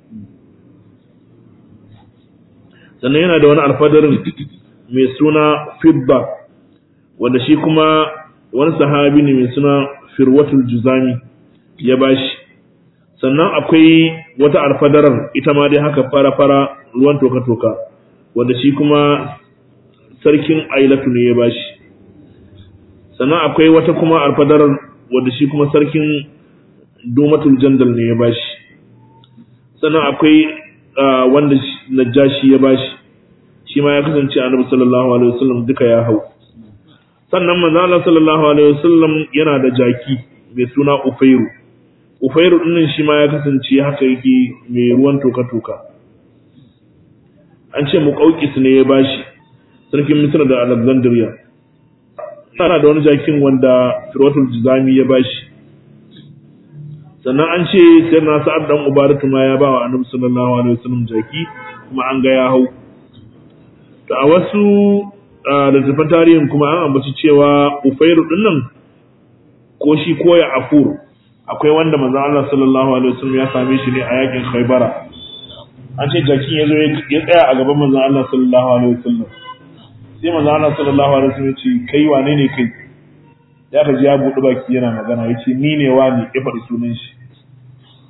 sannan yana da wani alfadarin mai suna fibba wanda shi kuma wani sahabi ne mai suna firwatul juzami ya bashi sannan akwai wata alfadarar ita ma dai haka fara-fara ruwan toka-toka wanda shi kuma sarkin ailatu ne ya bashi sannan akwai wata kuma alfadarar wanda shi kuma sarkin domatul jandal ne ya bashi sannan akwai wanda najashi ya bashi shi ma ya kasance annabi sallallahu alaihi wasallam duka ya hau sannan manzo Allah sallallahu alaihi wasallam yana da jaki mai suna Ufairu Ufairu din shi ma ya kasance haka yake mai ruwan toka-toka an ce muqawqis ne ya bashi sarkin Misr da Alexandria sana da wani jakin wanda Firwatul Jizami ya bashi sannan an ce sai na sa'ad dan Ubaratu ma ya bawa Annabi sallallahu alaihi wasallam jaki kuma an ga ya hau to a wasu littattafan tarihin kuma an ambaci cewa Ufairu din nan ko shi ko ya Afur akwai wanda manzo Allah sallallahu alaihi wasallam ya same shi ne a yakin Khaybara an ce jakin ya zo ya tsaya a gaban manzo Allah sallallahu alaihi wasallam sai manzo Allah sallallahu alaihi wasallam ya ce kai wane ne kai ya ka ji ya buɗe baki yana magana ya ce ni ne wani ya faɗi sunan shi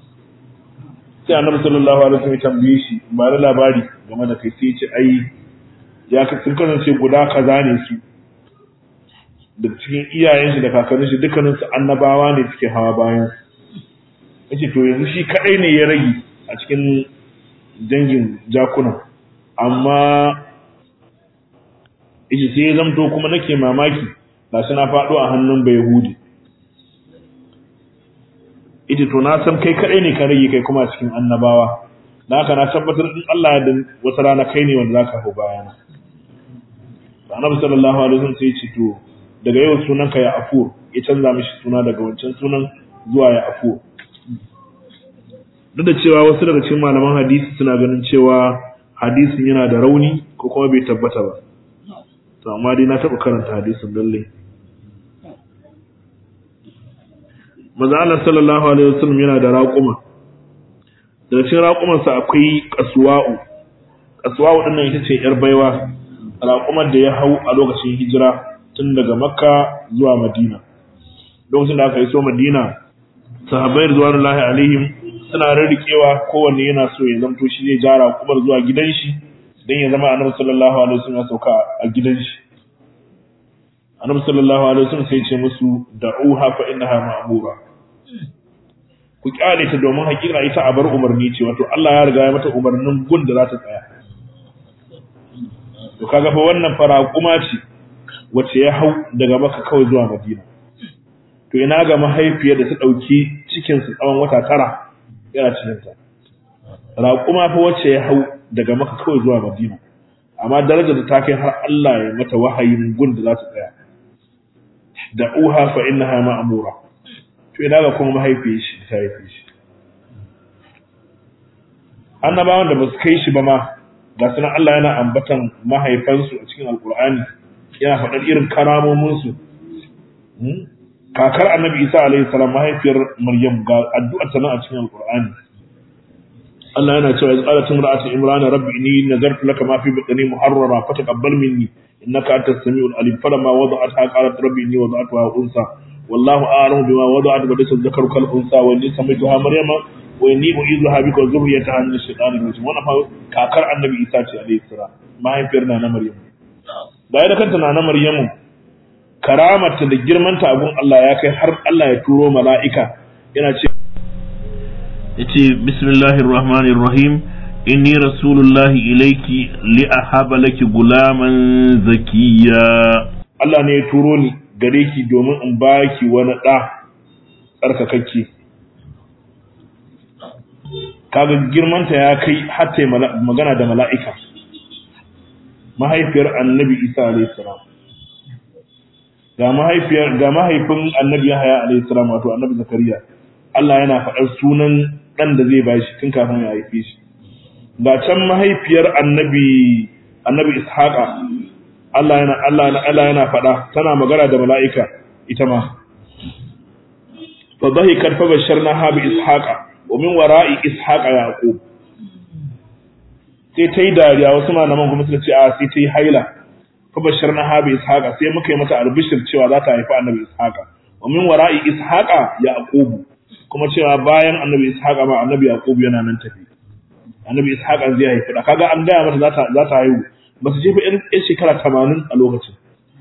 sai annabi sallallahu alaihi wasallam ya tambaye shi ba da labari game da kai sai ya ce ai ya sun kasance guda kaza ne su da cikin iyayen shi da kakannin shi dukkanin su annabawa ne suke hawa bayan yace to yanzu shi kadai ne ya rage a cikin dangin jakuna amma yace sai ya zamto kuma nake mamaki ga shi na faɗo a hannun bai hudi ita to na san kai kadai ne ka rage kai kuma a cikin annabawa na haka na tabbatar in Allah ya da wata rana kai ne wanda zaka hau bayana annabi sallallahu alaihi wasallam sai ya ce to daga yau sunanka ya afur ya canza mishi suna daga wancan sunan zuwa ya afur duk da cewa wasu daga cikin malaman hadisi suna ganin cewa hadisin yana da rauni ko kuma bai tabbata ba to amma dai na taɓa karanta hadisin lalle maza Allah sallallahu alaihi wasallam yana da raƙuma daga cikin raƙumansa akwai kasuwa'u kasuwa'u din nan ita ce yar baiwa raƙumar da ya hau a lokacin hijira tun daga makka zuwa madina lokacin da aka yi so madina sahabbai rizwanullahi alaihim suna rarrikewa kowanne yana so ya zamto shi zai jara kumar zuwa gidan shi dan ya zama annabi sallallahu alaihi wasallam ya sauka a gidan shi annabi sallallahu alaihi wasallam sai ya ce musu da'uha fa innaha ma'mura ku kyale ta domin hakika ita a bar umarni ce wato Allah ya riga ya mata umarnin gun da za ta tsaya to kaga fa wannan fara kuma ce wacce ya hau daga maka kawai zuwa madina to ina ga mahaifiyar da ta ɗauki cikinsu tsawon wata tara yana cikinta raƙuma fa wacce ya hau daga maka kawai zuwa madina amma darajar da ta kai har Allah ya mata wahayin gun da za ta tsaya da uha fa innaha ma'mura to ina ga kuma mahaifiyar shi ta haife shi annabawan da ba su kai shi ba ma ga sunan Allah yana ambatan mahaifansu a cikin alkur'ani yana faɗar irin karamominsu kakar annabi isa alaihi salam mahaifiyar maryam ga addu'ar ta nan a cikin alqur'ani Allah yana cewa izqala timra'atu imrana rabbi inni nazartu laka ma fi batni muharrara fataqabbal minni innaka antas samiul alim falamma wada'atha qalat rabbi inni wada'tuha unsa wallahu a'lamu bima wada'at wa laysa dhakaru kal unsa wa inni samaituha maryama wa inni u'izuha bika wa dhurriyyataha min ash-shaytanir rajim wannan fa kakar annabi isa ce alaihi salam mahaifiyar na maryam baya da kanta na maryamu karamarta da girmanta abun Allah ya kai har Allah ya turo mala'ika yana ce yace bismillahir rahmanir rahim inni rasulullahi ilayki li ahaba laki gulaman zakiya Allah ne ya turo ni gare ki domin in baki wani da tsarkakakke kaga girmanta ya kai hatta magana da mala'ika mahaifiyar annabi isa alayhi salam ga mahaifiyar ga mahaifin annabi Yahaya alayhi salam wato annabi Zakariya Allah yana faɗar sunan dan da zai bashi tun kafin ya haife shi ga can mahaifiyar annabi annabi Ishaqa Allah yana Allah Allah yana faɗa tana magana da mala'ika ita ma fa dhahikat fa basharnaha bi Ishaqa wa min wara'i Ishaqa Yaqub sai ta yi dariya wasu malaman kuma suka ce a sai ta yi haila fabashar na habi ishaqa sai muka yi mata albishir cewa za ta haifi annabi ishaqa wa min wara'i ishaqa yaqubu kuma cewa bayan annabi ishaqa ma annabi yaqubu yana nan tafi annabi ishaqa zai haifi da kaga an gaya mata za ta za ta haihu ba su jefa irin shekara 80 a lokacin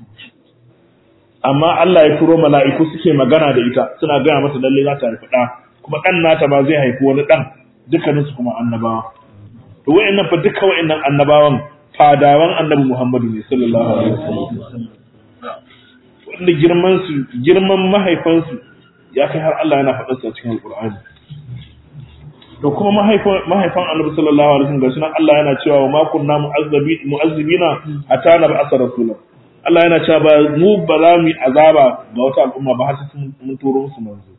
amma Allah ya turo mala'iku suke magana da ita suna gaya mata lalle za ta haifi da kuma dan nata ba zai haifi wani dan dukkaninsu kuma annabawa to wayannan fa duka wayannan annabawan fadawan annabi Muhammadu ne sallallahu alaihi wasallam wanda girman su girman mahaifan su ya kai har Allah yana faɗa su a cikin Alƙur'ani to kuma mahaifan mahaifan annabi sallallahu alaihi wasallam gashi nan Allah yana cewa ma kunna mu'azzabi mu'azzibina hatta na ba'asa rasulan Allah yana cewa ba mu ba za mu yi azaba ga wata al'umma ba har sai mun turo musu manzo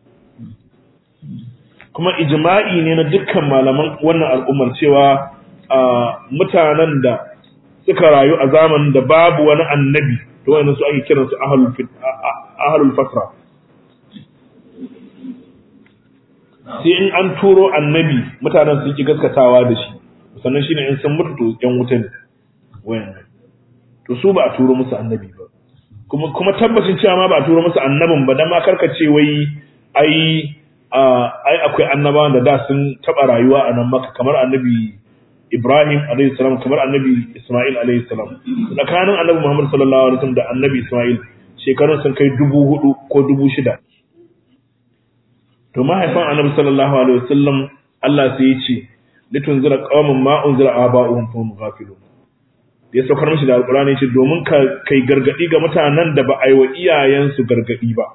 kuma ijma'i ne na dukkan malaman wannan al'ummar cewa mutanen da suka rayu a zamanin da babu wani annabi to wani su ake kiran su ahlul fatra sai in an turo annabi mutanen su ki gaskatawa da shi sannan shine in sun mutu to yan wuta ne wayannan to su ba a turo musu annabi ba kuma kuma tabbacin cewa ma ba a turo musu annabin ba dan ma karkace wai ai ai akwai annabawan da da sun taba rayuwa a nan maka kamar annabi Ibrahim alaihi salam kamar annabi Ismail alaihi salam tsakanin annabi Muhammad sallallahu alaihi wasallam da annabi Ismail shekarun sun kai dubu hudu ko dubu shida to mahaifan annabi sallallahu alaihi wasallam Allah sai ya ce litun zira qaumun ma unzira aba'uhum fa hum ghafilun ya saukar mishi da alqur'ani ce domin ka kai gargadi ga mutanen da ba a yi wa iyayensu gargadi ba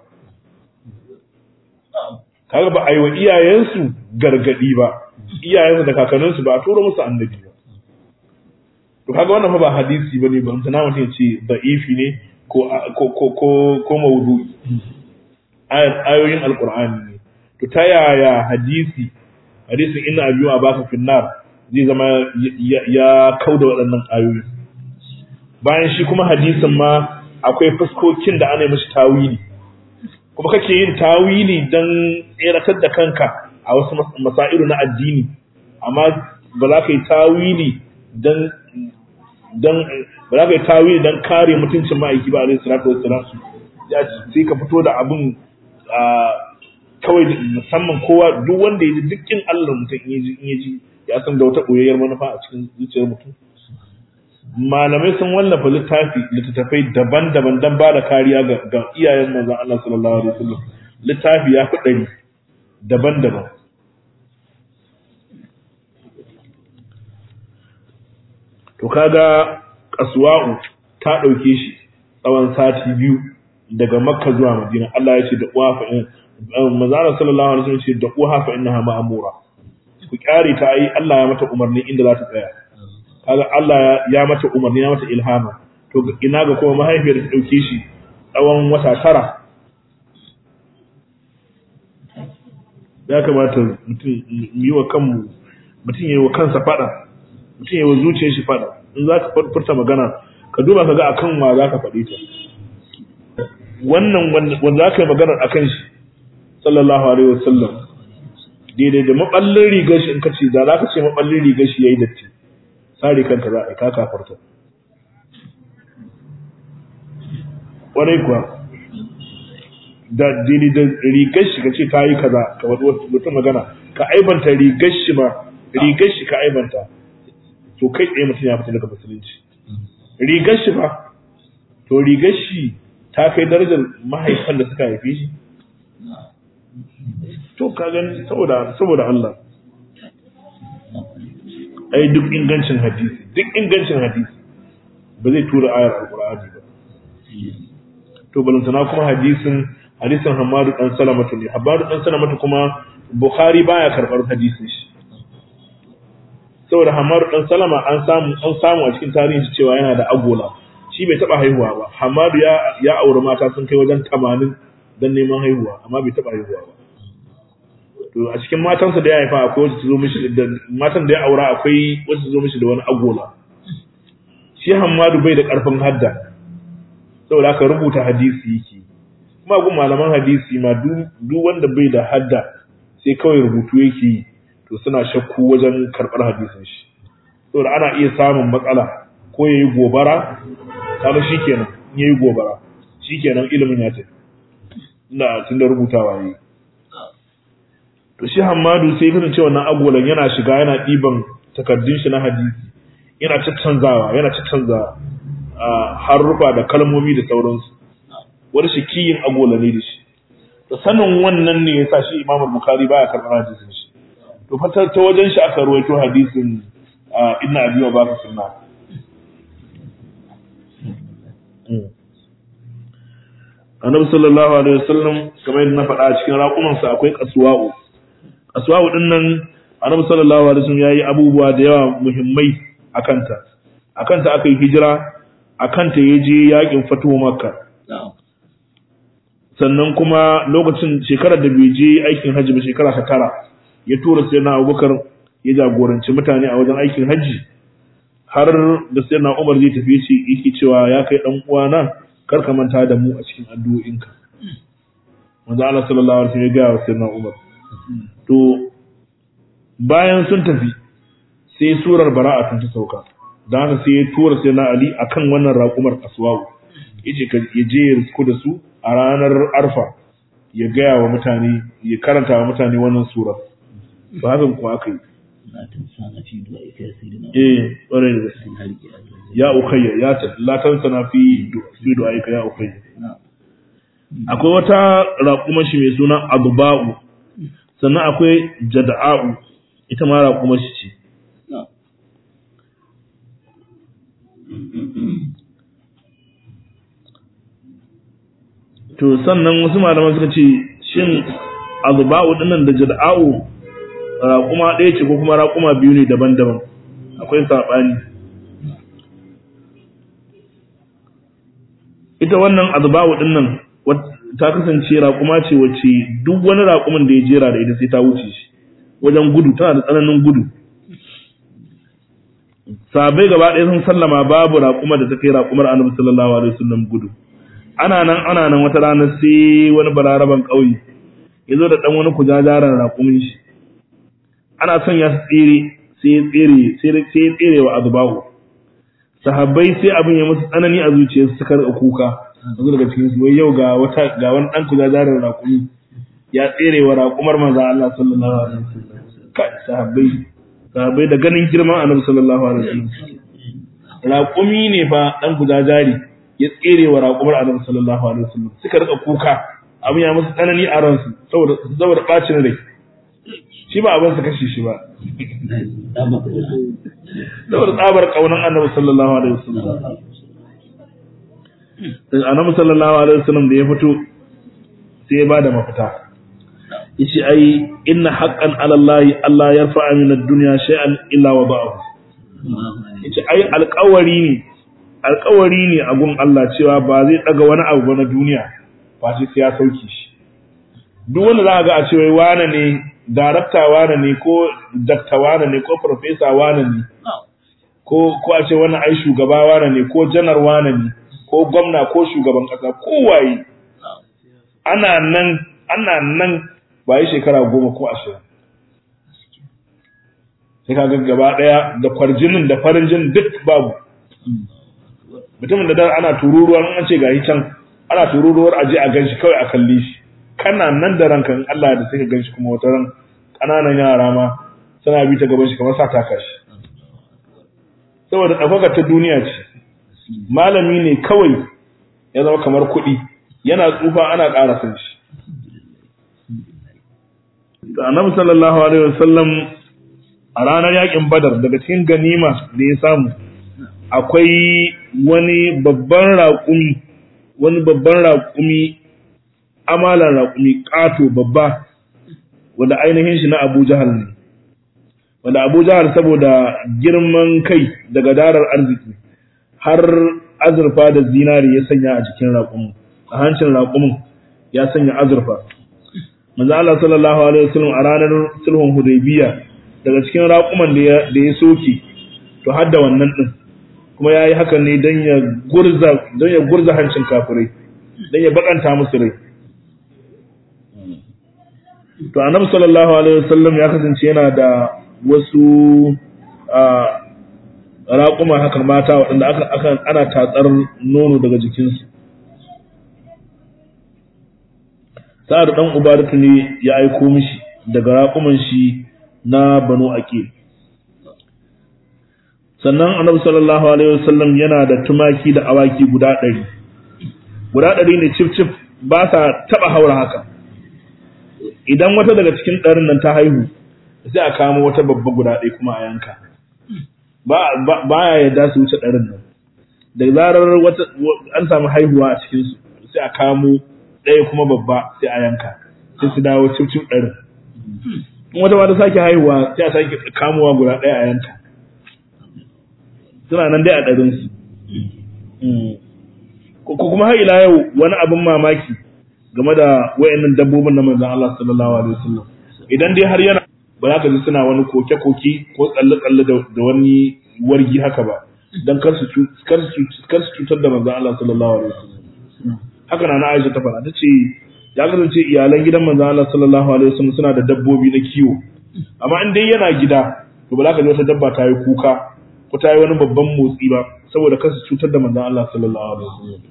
kaga ba a yi wa iyayensu gargadi ba iyayensu da kakanninsu ba a tura musu annabi ba to kaga wannan fa ba hadisi bane ba mutana mutum ya ce da'ifi ne ko ko ko ko mawdu'i ayoyin alqur'ani ne to ta yaya hadisi hadisin inna abiyu a baka finnar zai zama ya kauda waɗannan ayoyi bayan shi kuma hadisin ma akwai fuskokin da ana yi mashi tawili kuma kake yin tawili don tseratar da kanka a wasu masairu na addini amma ba za ka yi tawili don don ba za ka yi tawili don kare mutuncin ma'aiki ba alaihi salatu wassalam sai ka fito da abin kawai musamman kowa duk wanda ya ji dukkin Allah mutum in ya ji ya san da wata ɓoyayyar manufa a cikin zuciyar mutum malamai sun wallafa littafi littattafai daban-daban don ba da kariya ga iyayen manzon Allah sallallahu alaihi wasallam littafi ya fi ɗari daban-daban to kaga kasuwa'u ta ɗauke shi tsawon sati biyu daga makka zuwa madina Allah ya ce da uwa fa in manzara sallallahu alaihi wasallam ce da uwa fa innaha ma'mura ku kyare ta ai Allah ya mata umarni inda za ta tsaya kaga Allah ya mata umarni ya mata ilhama to ina ga kuma mahaifiyar ta dauke shi tsawon wata tara ya kamata mutum yi wa kanmu mutum yi wa kansa fada mutum yi wa zuciyar shi fada in za ka furta magana ka duba ka ga akan wa za ka faɗi ta wannan wanda za ka yi maganar akan shi sallallahu alaihi wasallam daidai da maballin rigar shi in ka ce da za ka ce maballin rigar shi yayi datti sare kanka za a yi ka kafarta ƙwarai kuwa da daidai da rigar shi ka ce ka yi kaza ka wata mutum magana ka aibanta rigar shi ma rigar shi ka aibanta to kai tsaye mutum ya fita daga musulunci rigar shi ba to rigar shi ta kai darajar mahaifan da suka haife shi to ka gani saboda saboda Allah ai duk ingancin hadisi duk ingancin hadisi ba zai tura ayar alqur'ani ba to balantana kuma hadisin hadisin Hamadu dan Salamatu ne Hamadu dan Salamatu kuma Bukhari baya karbar hadisin shi saboda Hamadu dan Salama an samu an samu a cikin tarihin shi cewa yana da agola shi bai taba haihuwa ba Hamadu ya ya aure mata sun kai wajen 80 dan neman haihuwa amma bai taba haihuwa ba to a cikin matansa da ya haifa akwai wacce zo mishi da matan da ya aura akwai wacce zo mishi da wani agola shi Hamadu bai da karfin hadda saboda aka rubuta hadisi yake kuma gun malaman hadisi ma duk wanda bai da hadda sai kawai rubutu yake yi to suna shakku wajen karɓar hadisin shi saboda ana iya samun matsala ko yayi gobara kaga shikenan in yayi gobara shikenan ilimin ya tafi ina tunda rubutawa yayi to shi Hammadu sai kana cewa wannan agolan yana shiga yana diban takaddun shi na hadisi yana caccanzawa yana caccanzawa harrufa da kalmomi da sauransu wani shi kiyin agola ne da shi to sanin wannan ne yasa shi Imam Bukhari baya karɓar hadisin shi to fatar ta wajen shi aka ruwaito hadisin Ibn Abi wa Bakr sunna Annabi sallallahu alaihi wasallam kamar yadda na faɗa a cikin raƙumansa akwai kasuwa'u kasuwa'u din nan Annabi sallallahu alaihi wasallam yayi abubuwa da yawa muhimmai akanta akanta aka yi hijira akanta ya je yakin fatuwa makka sannan kuma lokacin shekarar da bai je aikin hajji ba shekara ta tara ya tura sai na abubakar ya jagoranci mutane a wajen aikin hajji har da sai na umar zai tafi ce yake cewa ya kai dan uwana kar ka manta da mu a cikin addu'o'inka manzo Allah sallallahu alaihi wasallam ya ga sai na umar to bayan sun tafi sai surar bara'a ta sauka da haka sai ya tura sai na Ali akan wannan raƙumar aswawu yace ka ya je ya risku da su a ranar arfa ya gaya wa mutane ya karanta wa mutane wannan sura ba haka ko aka yi na tansana fi du'a ika sayyidina eh ƙwarai da gaske sun harke Allah ya ukhayya ya ta la tansana fi du- fi du'aika ya ukhayya na akwai wata raƙumar shi mai suna agba'u sannan akwai jada'u ita ma raƙumar shi ce na to sannan wasu malaman suka ce shin agba'u dinnan da jada'u raƙuma ɗaya ce ko kuma raƙuma biyu ne daban-daban akwai saɓani ita wannan agba'u dinnan wat- ta kasance raƙuma ce wacce duk wani raƙumin da ya jera da ita sai ta wuce shi wajen gudu tana da tsananin gudu sabai gaba ɗaya sun sallama babu raƙuma da ta kai raƙumar annabi sallallahu alaihi wasallam gudu ana nan ana nan wata rana sai wani balaraban ƙauye ya zo da ɗan wani kujajaran raƙumin shi ana son ya tsere sai ya tsere sai ya tsere wa azbahu sahabbai sai abin ya musu tsanani a zuciyarsu suka rika kuka yanzu daga cikin su wai yau ga wata ga wani ɗan kujajaran raƙumi ya tsere wa raƙumar manzon Allah sallallahu alaihi wasallam kai sahabbai sahabbai da ganin girman annabi sallallahu alaihi wasallam raƙumi ne fa ɗan kujajari ya tsere wa raƙumar annabi sallallahu alaihi wasallam suka rika kuka abin ya musu tsanani a ransu saboda saboda bacin rai shi ba abin su kashe shi ba da ba ku saboda tsabar kaunan annabi sallallahu alaihi wasallam sai annabi sallallahu alaihi wasallam da ya fito sai ya bada mafita yace ai inna haqqan ala allahi allah yarfa'a min ad-dunya shay'an illa wada'ahu yace ai alƙawari ne alƙawari ne a gun Allah cewa ba zai daga wani abu ba na duniya ba sai ya sauke shi duk wanda za a ga a ce wai wane ne darakta wane ne ko dakta wane ne ko profesa wane ne ko ko a ce wannan ai shugaba wane ne ko janar wane ne ko gwamna ko shugaban kasa ko waye ana nan ana nan ba yi shekara goma ko ashirin sai ka ga gaba daya da kwarjinin da farin jinin duk babu mutumin da dan ana tururuwan an ce gayi can ana tururuwar aje a ganshi kawai a kalle shi kana nan da ranka in Allah da sai ka ganshi kuma wata ran kananan yara ma suna bi ta gaban shi kamar sa taka shi saboda ɗaukaka ta duniya ce malami ne kawai ya zama kamar kuɗi yana tsufa ana ƙara san shi da annabi sallallahu alaihi wasallam a ranar yakin badar daga cikin ganima da ya samu akwai wani babban raƙumi wani babban raƙumi amalan raƙumi ƙato babba wanda ainihin shi na Abu Jahal ne wanda Abu Jahal saboda girman kai daga darar arziki har azurfa da zinari ya sanya a cikin raƙumin a hancin raƙumin ya sanya azurfa manzo Allah sallallahu alaihi wasallam a ranar sulhun Hudaybiya daga cikin raƙuman da ya da ya soke to har da wannan din kuma yayi hakan ne dan ya gurza dan ya gurza hancin kafirai dan ya bakanta musu rai to annabi sallallahu alaihi wasallam ya kasance yana da wasu raƙuma haka mata waɗanda aka aka ana tatsar nono daga jikinsu sa'ad dan ubaratu ne ya aiko mishi daga raƙuman shi na banu aqil sannan annabi sallallahu alaihi wasallam yana da tumaki da awaki guda ɗari guda ɗari ne cif cif ba sa taɓa haura haka idan wata daga cikin ɗarin nan ta haihu sai a kamo wata babba guda ɗaya kuma a yanka ba ya yarda su wuce ɗarin nan da zarar wata an samu haihuwa a cikin su sai a kamo ɗaya kuma babba sai a yanka sai su dawo cif cif ɗarin in wata ma ta sake haihuwa sai a sake kamowa guda ɗaya a yanka suna nan dai a ɗarin su ko kuma har ila yau wani abin mamaki game da wayannan dabbobin na manzon Allah sallallahu alaihi wasallam idan dai har yana ba za ka ji suna wani koke-koke ko tsalle-tsalle da wani wargi haka ba don kar su cutar da manzon Allah sallallahu alaihi wasallam haka na Aisha ta fara tace ya kasance iyalan gidan manzon Allah sallallahu alaihi wasallam suna da dabbobi na kiwo amma in dai yana gida to ba za ka ji wata dabba ta yi kuka ko ta yi wani babban motsi ba saboda kar su cutar da manzon Allah sallallahu alaihi wasallam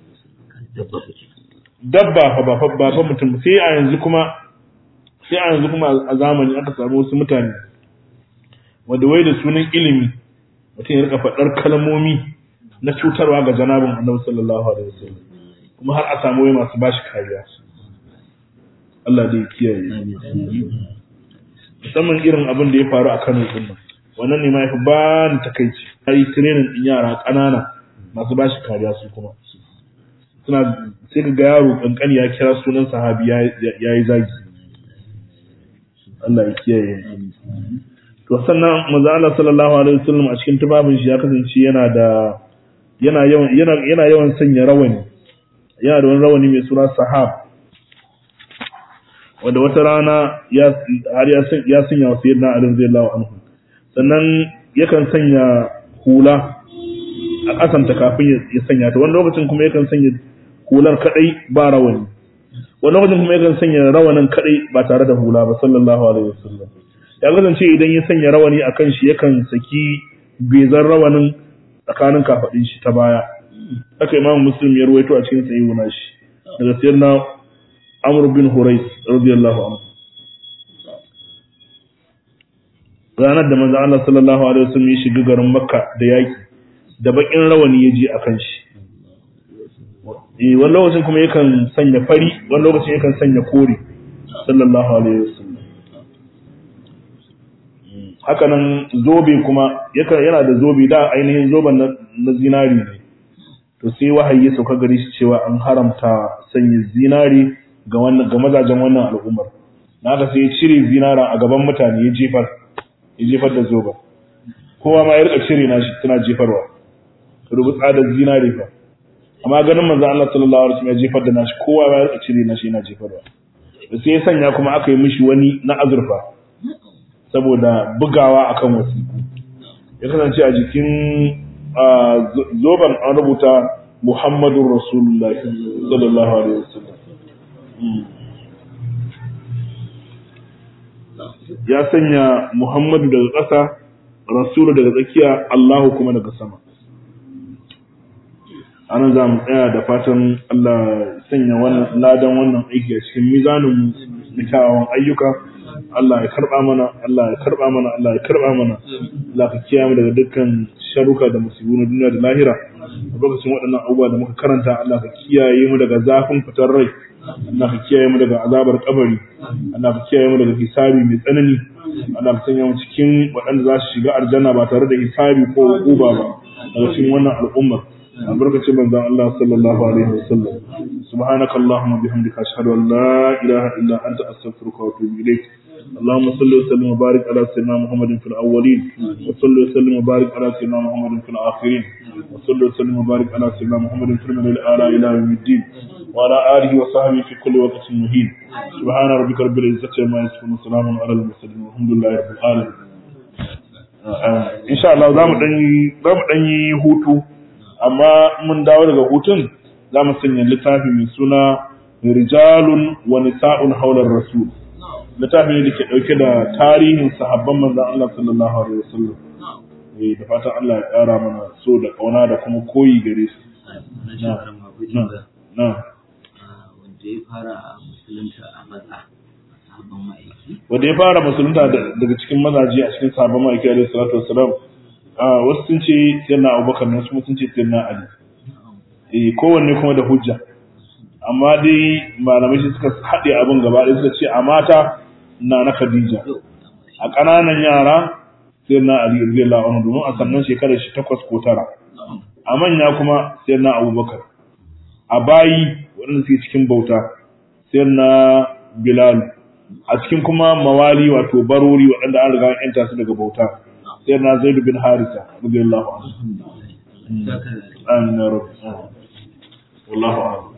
dabba fa ba fa ba fa mutum sai a yanzu kuma sai a yanzu kuma a zamani aka samu wasu mutane wanda wai da sunan ilimi mutum ya rika faɗar kalmomi na cutarwa ga janabin annabi sallallahu alaihi wasallam kuma har a samu wai masu bashi kariya Allah dai ya kiyaye musamman irin abin da ya faru a Kano din nan wannan ne ma yafi ba ni takeici ai training din yara ƙanana masu bashi kariya su kuma suna sai ga yaro kankani ya kira sunan sahabi ya yi zagi Allah ya kiyaye to sannan manzo Allah sallallahu alaihi wasallam a cikin tubabin shi ya kasance yana da yana yawan yana yana yawan sanya rawani yana da wani rawani mai suna sahab wanda wata rana ya har ya ya sanya wa sayyidina Ali radiyallahu anhu sannan yakan sanya hula a kasanta kafin ya sanya ta wani lokacin kuma yakan sanya hular kadai ba rawani wani lokacin kuma yakan sanya rawanin kadai ba tare da hula ba sallallahu alaihi wasallam ya kasance idan ya sanya rawani a kan shi yakan saki bezan rawanin tsakanin kafaɗin shi ta baya haka imam muslim ya ruwaito a cikin sahihu nashi daga sayyidina amr bin hurais radiyallahu anhu ranar da manzo Allah sallallahu alaihi wasallam ya shiga garin makka da yaki da bakin rawani ya je akan shi eh wani lokacin kuma yakan sanya fari wani lokacin yakan sanya kore sallallahu alaihi wasallam haka nan zobe kuma yana da zobe da ainihin zoben na zinari ne to sai wahayi ya sauka gare shi cewa an haramta sanya zinari ga wannan ga mazajen wannan al'ummar na haka sai ya cire zinara a gaban mutane ya jefar ya jefar da zoben kowa ma ya rika cire na shi tana jefarwa rubu tsadar zinari fa amma ganin manzo Allah sallallahu alaihi wasallam ya jefar da nashi kowa ma ya rika cire na shi yana jefarwa sai ya sanya kuma aka yi mishi wani na azurfa saboda bugawa akan wasiku ya kasance a jikin zoban an rubuta Muhammadun Rasulullah sallallahu alaihi wasallam ya sanya Muhammadu daga ƙasa Rasulu daga tsakiya Allahu kuma daga sama anan za mu tsaya da fatan Allah sanya wannan ladan wannan aiki a cikin mizanin na kyawawan ayyuka Allah ya karba mana Allah ya karba mana Allah ya karba mana Allah ka kiyaye mu daga dukkan sharuka da musibu na duniya da lahira a lokacin waɗannan abubuwa da muka karanta Allah ka kiyaye mu daga zafin fitar rai Allah ka kiyaye mu daga azabar kabari Allah ka kiyaye mu daga hisabi mai tsanani Allah ka sanya mu cikin waɗanda za su shiga aljanna ba tare da hisabi ko hukuma ba daga cikin wannan al'ummar albarkacin manzon Allah sallallahu alaihi wasallam subhanaka allahumma bihamdika ashhadu an la ilaha illa anta astaghfiruka wa atubu ilaik اللهم صل وسلم وبارك على سيدنا محمد في الاولين وصل وسلم وبارك على سيدنا محمد في الاخرين وصل وسلم وبارك على سيدنا محمد في المدى الاعلى الى يوم الدين وعلى اله وصحبه في كل وقت مهين سبحان ربك رب العزه عما يصفون وسلام على المرسلين والحمد لله رب العالمين ان شاء الله zamu dan zamu dan yi hutu amma mun dawo daga hutun za mu sanya littafi mai suna rijalun wa nisa'un haular rasul littafi ne da ke ɗauke da tarihin sahabban manzan Allah sallallahu alaihi wasallam eh da fatan Allah ya ƙara mana so da ƙauna da kuma koyi gare su na wanda ya fara musulunta a maza sahabban ma'aiki wanda ya fara musulunta daga cikin mazaje a cikin sahabban ma'aiki alaihi salatu wassalam wasu sun ce sayyidina Abubakar wasu kuma sun ce sayyidina Ali eh kowanne kuma da hujja amma dai malamai shi suka haɗe abin gaba ɗaya suka ce a mata na na Khadija a ƙananan yara sai na Ali radiyallahu anhu domin a sannan shekarar shi takwas ko tara a manya kuma sai na Abubakar a bayi waɗanda suke cikin bauta sai na Bilal a cikin kuma mawali wato barori waɗanda an riga an yanta su daga bauta sai na Zaid bin Harisa radiyallahu anhu amin ya rabbi wallahu a'lam